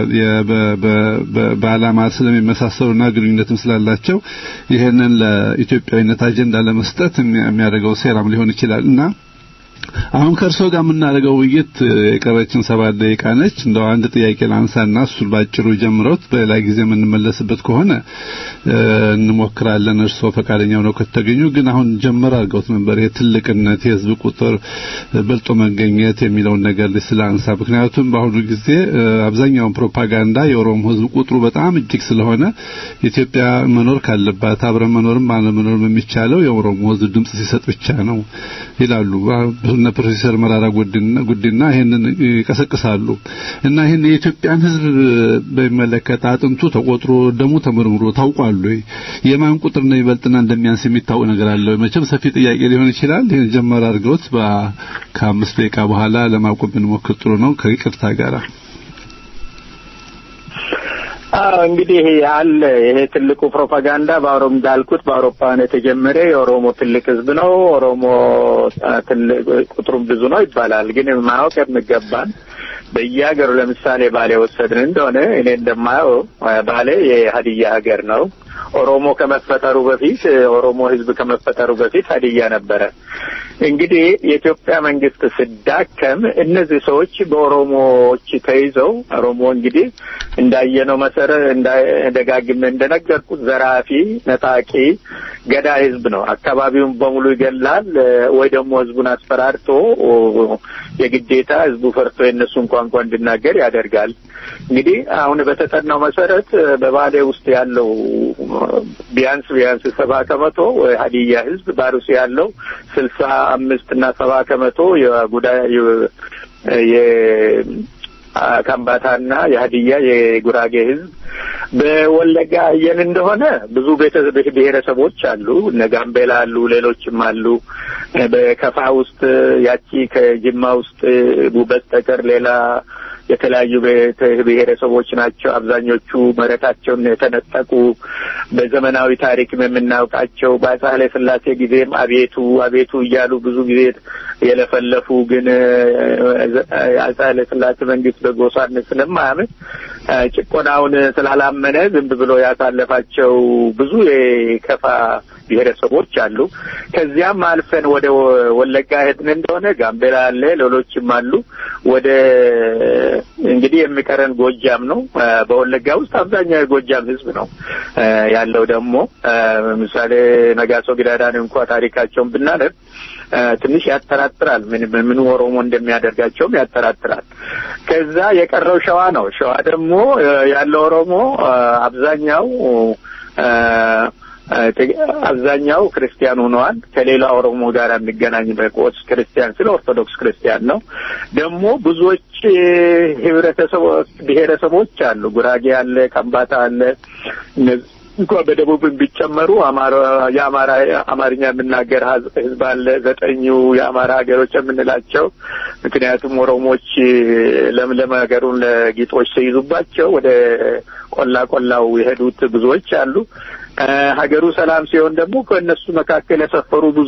በዓላማ ስለሚመሳሰሉና ግንኙነትም ስላላቸው ይህንን ለኢትዮጵያዊነት አጀንዳ ለመስጠት የሚያደርገው ሴራም ሊሆን ይችላል እና አሁን ከእርሶ ጋር የምናደርገው ውይይት የቀረችን ሰባት ደቂቃ ነች። እንደው አንድ ጥያቄ ላንሳና እሱን ባጭሩ ጀምረውት በሌላ ጊዜ የምንመለስበት ከሆነ እንሞክራለን። እርሶ ፈቃደኛ ሆነው ከተገኙ ግን አሁን ጀምር አድርገውት ነበር የትልቅነት የህዝብ ቁጥር በልጦ መገኘት የሚለውን ነገር ስላንሳ። ምክንያቱም በአሁኑ ጊዜ አብዛኛውን ፕሮፓጋንዳ የኦሮሞ ህዝብ ቁጥሩ በጣም እጅግ ስለሆነ ኢትዮጵያ መኖር ካለባት አብረን መኖርም አለመኖርም የሚቻለው የኦሮሞ ህዝብ ድምጽ ሲሰጥ ብቻ ነው ይላሉ። እነ ፕሮፌሰር መራራ ጉዲና ይሄንን ይቀሰቅሳሉ እና ይሄን የኢትዮጵያን ህዝብ በሚመለከት አጥንቱ ተቆጥሮ ደሙ ተመርምሮ ታውቋል ወይ? የማን ቁጥር ነው ይበልጥና እንደሚያንስ የሚታወቅ ነገር አለ? መቼም ሰፊ ጥያቄ ሊሆን ይችላል። ይሄን ጀመር አድርገውት ከአምስት ደቂቃ በኋላ ለማቆም ብንሞክር ጥሩ ነው ከይቅርታ ጋር። አዎ እንግዲህ አለ ይሄ ትልቁ ፕሮፓጋንዳ በአውሮም እንዳልኩት በአውሮፓውያን የተጀመረ የኦሮሞ ትልቅ ህዝብ ነው፣ ኦሮሞ ትልቅ ቁጥሩም ብዙ ነው ይባላል። ግን ማወቅ የሚገባን በየሀገሩ ለምሳሌ ባሌ ወሰድን እንደሆነ እኔ እንደማየው ባሌ የሀዲያ ሀገር ነው። ኦሮሞ ከመፈጠሩ በፊት ኦሮሞ ህዝብ ከመፈጠሩ በፊት ሀዲያ ነበረ። እንግዲህ የኢትዮጵያ መንግስት ስዳከም እነዚህ ሰዎች በኦሮሞዎች ተይዘው ኦሮሞ እንግዲህ እንዳየነው መሰረት ደጋግሜ እንደነገርኩት ዘራፊ፣ ነጣቂ፣ ገዳይ ህዝብ ነው። አካባቢውን በሙሉ ይገላል ወይ ደግሞ ህዝቡን አስፈራርቶ የግዴታ ህዝቡ ፈርቶ የእነሱን ቋንቋ እንዲናገር ያደርጋል። እንግዲህ አሁን በተጠናው መሰረት በባሌ ውስጥ ያለው ቢያንስ ቢያንስ ሰባ ከመቶ ሀዲያ ህዝብ ባሩሲ ያለው ስልሳ አምስት እና ሰባ ከመቶ የጉዳይ የካምባታና የሀዲያ የጉራጌ ህዝብ በወለጋ አየን እንደሆነ ብዙ ቤተ ብሔረሰቦች አሉ። እነ ጋምቤላ አሉ፣ ሌሎችም አሉ። በከፋ ውስጥ ያቺ ከጅማ ውስጥ በስተቀር ሌላ የተለያዩ ብሔረሰቦች ናቸው። አብዛኞቹ መሬታቸውን የተነጠቁ በዘመናዊ ታሪክም የምናውቃቸው በአፄ ኃይለ ሥላሴ ጊዜም አቤቱ አቤቱ እያሉ ብዙ ጊዜ የለፈለፉ ግን አፄ ኃይለ ሥላሴ መንግስት በጎሳነት ስለማያምን ጭቆናውን ስላላመነ ዝም ብሎ ያሳለፋቸው ብዙ የከፋ ብሔረሰቦች አሉ። ከዚያም አልፈን ወደ ወለጋ ሄድን እንደሆነ ጋምቤላ አለ፣ ሌሎችም አሉ። ወደ እንግዲህ የሚቀረን ጎጃም ነው። በወለጋ ውስጥ አብዛኛው የጎጃም ህዝብ ነው ያለው። ደግሞ ምሳሌ ነጋሶ ጊዳዳን እንኳ ታሪካቸውን ብናነብ ትንሽ ያጠራጥራል። ምን ምን ኦሮሞ እንደሚያደርጋቸውም ያጠራጥራል። ከዛ የቀረው ሸዋ ነው። ሸዋ ደግሞ ያለው ኦሮሞ አብዛኛው አብዛኛው ክርስቲያን ሆነዋል። ከሌላ ኦሮሞ ጋር የሚገናኝ በቆስ ክርስቲያን ስለ ኦርቶዶክስ ክርስቲያን ነው። ደግሞ ብዙዎች ህብረተሰቦች ብሔረሰቦች አሉ። ጉራጌ አለ፣ ከምባታ አለ። እንኳ በደቡብ ቢጨመሩ አማራ የአማራ አማርኛ የሚናገር ህዝብ አለ። ዘጠኙ የአማራ ሀገሮች የምንላቸው ምክንያቱም ኦሮሞዎች ለምለም ሀገሩን ለጊጦች ሲይዙባቸው ወደ ቆላ ቆላው የሄዱት ብዙዎች አሉ። ሀገሩ ሰላም ሲሆን ደግሞ ከእነሱ መካከል የሰፈሩ ብዙ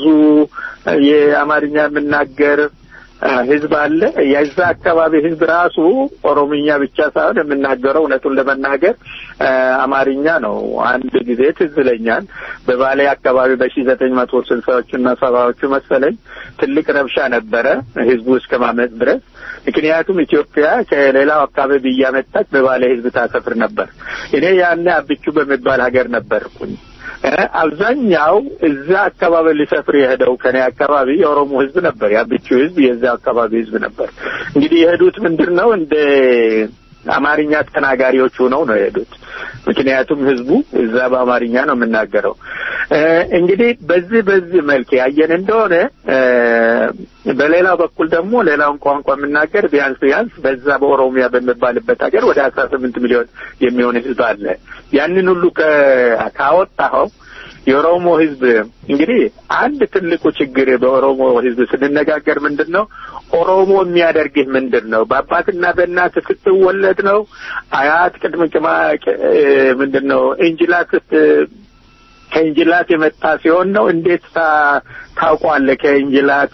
የአማርኛ የምናገር ህዝብ አለ። የዛ አካባቢ ህዝብ ራሱ ኦሮምኛ ብቻ ሳይሆን የምናገረው እውነቱን ለመናገር አማርኛ ነው። አንድ ጊዜ ትዝ ይለኛል በባሌ አካባቢ በሺ ዘጠኝ መቶ ስልሳዎቹና ሰባዎቹ መሰለኝ ትልቅ ረብሻ ነበረ ህዝቡ እስከ ማመፅ ድረስ። ምክንያቱም ኢትዮጵያ ከሌላው አካባቢ እያመጣች በባሌ ህዝብ ታሰፍር ነበር። እኔ ያኔ አብቹ በሚባል ሀገር ነበርኩኝ። አብዛኛው እዛ አካባቢ ሊሰፍር የሄደው ከኔ አካባቢ የኦሮሞ ህዝብ ነበር። የአብቹ ህዝብ የዛ አካባቢ ህዝብ ነበር። እንግዲህ የሄዱት ምንድን ነው እንደ አማርኛ ተናጋሪዎች ሆነው ነው የሄዱት። ምክንያቱም ህዝቡ እዛ በአማርኛ ነው የምናገረው። እንግዲህ በዚህ በዚህ መልክ ያየን እንደሆነ በሌላው በኩል ደግሞ ሌላውን ቋንቋ የምናገር ቢያንስ ቢያንስ በዛ በኦሮሚያ በሚባልበት ሀገር ወደ አስራ ስምንት ሚሊዮን የሚሆን ህዝብ አለ። ያንን ሁሉ ካወጣኸው የኦሮሞ ህዝብ እንግዲህ አንድ ትልቁ ችግር በኦሮሞ ህዝብ ስንነጋገር ምንድን ነው ኦሮሞ የሚያደርግህ ምንድን ነው? በአባትና በእናት ስትወለድ ነው? አያት ቅድም ቅማ ምንድን ነው እንጅላት ከእንጅላት የመጣ ሲሆን ነው? እንዴት ታውቋለህ? ከእንጅላት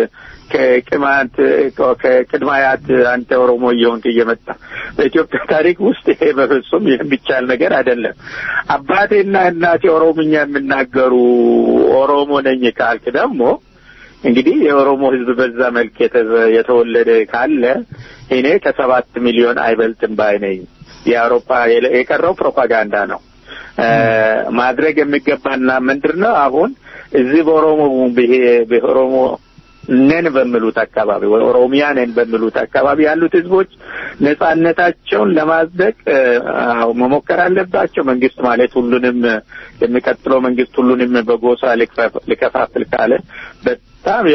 ከቅማንት ከቅድመ አያት አንተ ኦሮሞ እየሆንክ እየመጣ በኢትዮጵያ ታሪክ ውስጥ ይሄ በፍጹም የሚቻል ነገር አይደለም። አባቴና እናቴ ኦሮምኛ የሚናገሩ ኦሮሞ ነኝ ካልክ ደግሞ እንግዲህ የኦሮሞ ህዝብ በዛ መልክ የተወለደ ካለ እኔ ከሰባት ሚሊዮን አይበልጥም ባይ ነኝ። የአውሮፓ የቀረው ፕሮፓጋንዳ ነው። ማድረግ የሚገባና ምንድን ነው አሁን እዚህ በኦሮሞ በኦሮሞ ነን በሚሉት አካባቢ ወይ ኦሮሚያ ነን በሚሉት አካባቢ ያሉት ህዝቦች ነጻነታቸውን ለማጽደቅ መሞከር አለባቸው። መንግስት ማለት ሁሉንም የሚቀጥለው መንግስት ሁሉንም በጎሳ ሊከፋፍል ካለ በጣም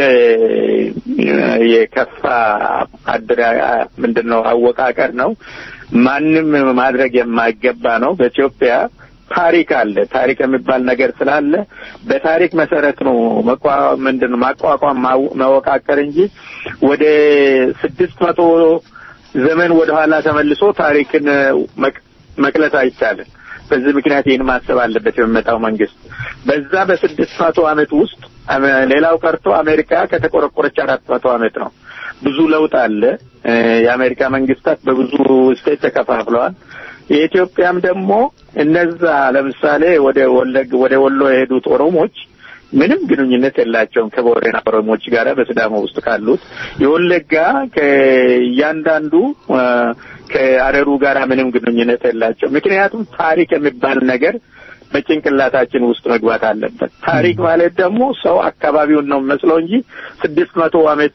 የከፋ አድራ ምንድን ነው አወቃቀር ነው። ማንም ማድረግ የማይገባ ነው። በኢትዮጵያ ታሪክ አለ። ታሪክ የሚባል ነገር ስላለ በታሪክ መሰረት ነው መቋ ምንድን ነው ማቋቋም መወቃቀር እንጂ ወደ ስድስት መቶ ዘመን ወደ ኋላ ተመልሶ ታሪክን መቅለስ አይቻልም። በዚህ ምክንያት ይህን ማሰብ አለበት የሚመጣው መንግስት። በዛ በስድስት መቶ ዓመት ውስጥ ሌላው ቀርቶ አሜሪካ ከተቆረቆረች አራት መቶ ዓመት ነው። ብዙ ለውጥ አለ። የአሜሪካ መንግስታት በብዙ ስቴት ተከፋፍለዋል። የኢትዮጵያም ደግሞ እነዛ ለምሳሌ ወደ ወለግ ወደ ወሎ የሄዱት ኦሮሞች ምንም ግንኙነት የላቸውም ከቦረና ኦሮሞዎች ጋር በሲዳማ ውስጥ ካሉት የወለጋ ከእያንዳንዱ ከአረሩ ጋር ምንም ግንኙነት የላቸው። ምክንያቱም ታሪክ የሚባል ነገር በጭንቅላታችን ውስጥ መግባት አለበት። ታሪክ ማለት ደግሞ ሰው አካባቢውን ነው መስለው እንጂ ስድስት መቶ ዓመት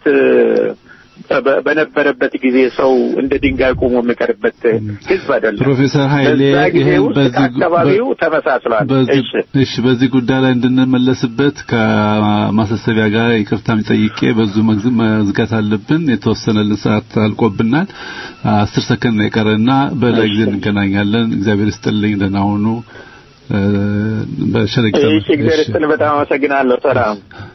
በነበረበት ጊዜ ሰው እንደ ድንጋይ ቆሞ የሚቀርበት ህዝብ አይደለም። ፕሮፌሰር ኃይሌ በዛ ጊዜ ይሄን ውስጥ በዚህ አካባቢው ተመሳስሏል። በዚህ እሺ እሺ በዚህ ጉዳይ ላይ እንድንመለስበት ከማሳሰቢያ ጋር ይቅርታም ጠይቄ በዙ መግዝ- መዝጋት አለብን። የተወሰነልን ሰዓት አልቆብናል። አስር ሰከንድ ነው የቀረና በሌላ ጊዜ እንገናኛለን። እግዚአብሔር ይስጥልኝ። ደህና ሁኑ። እ፣ በሸረቂታ እሺ፣ እግዚአብሔር ይስጥልኝ። በጣም አመሰግናለሁ። ሰላም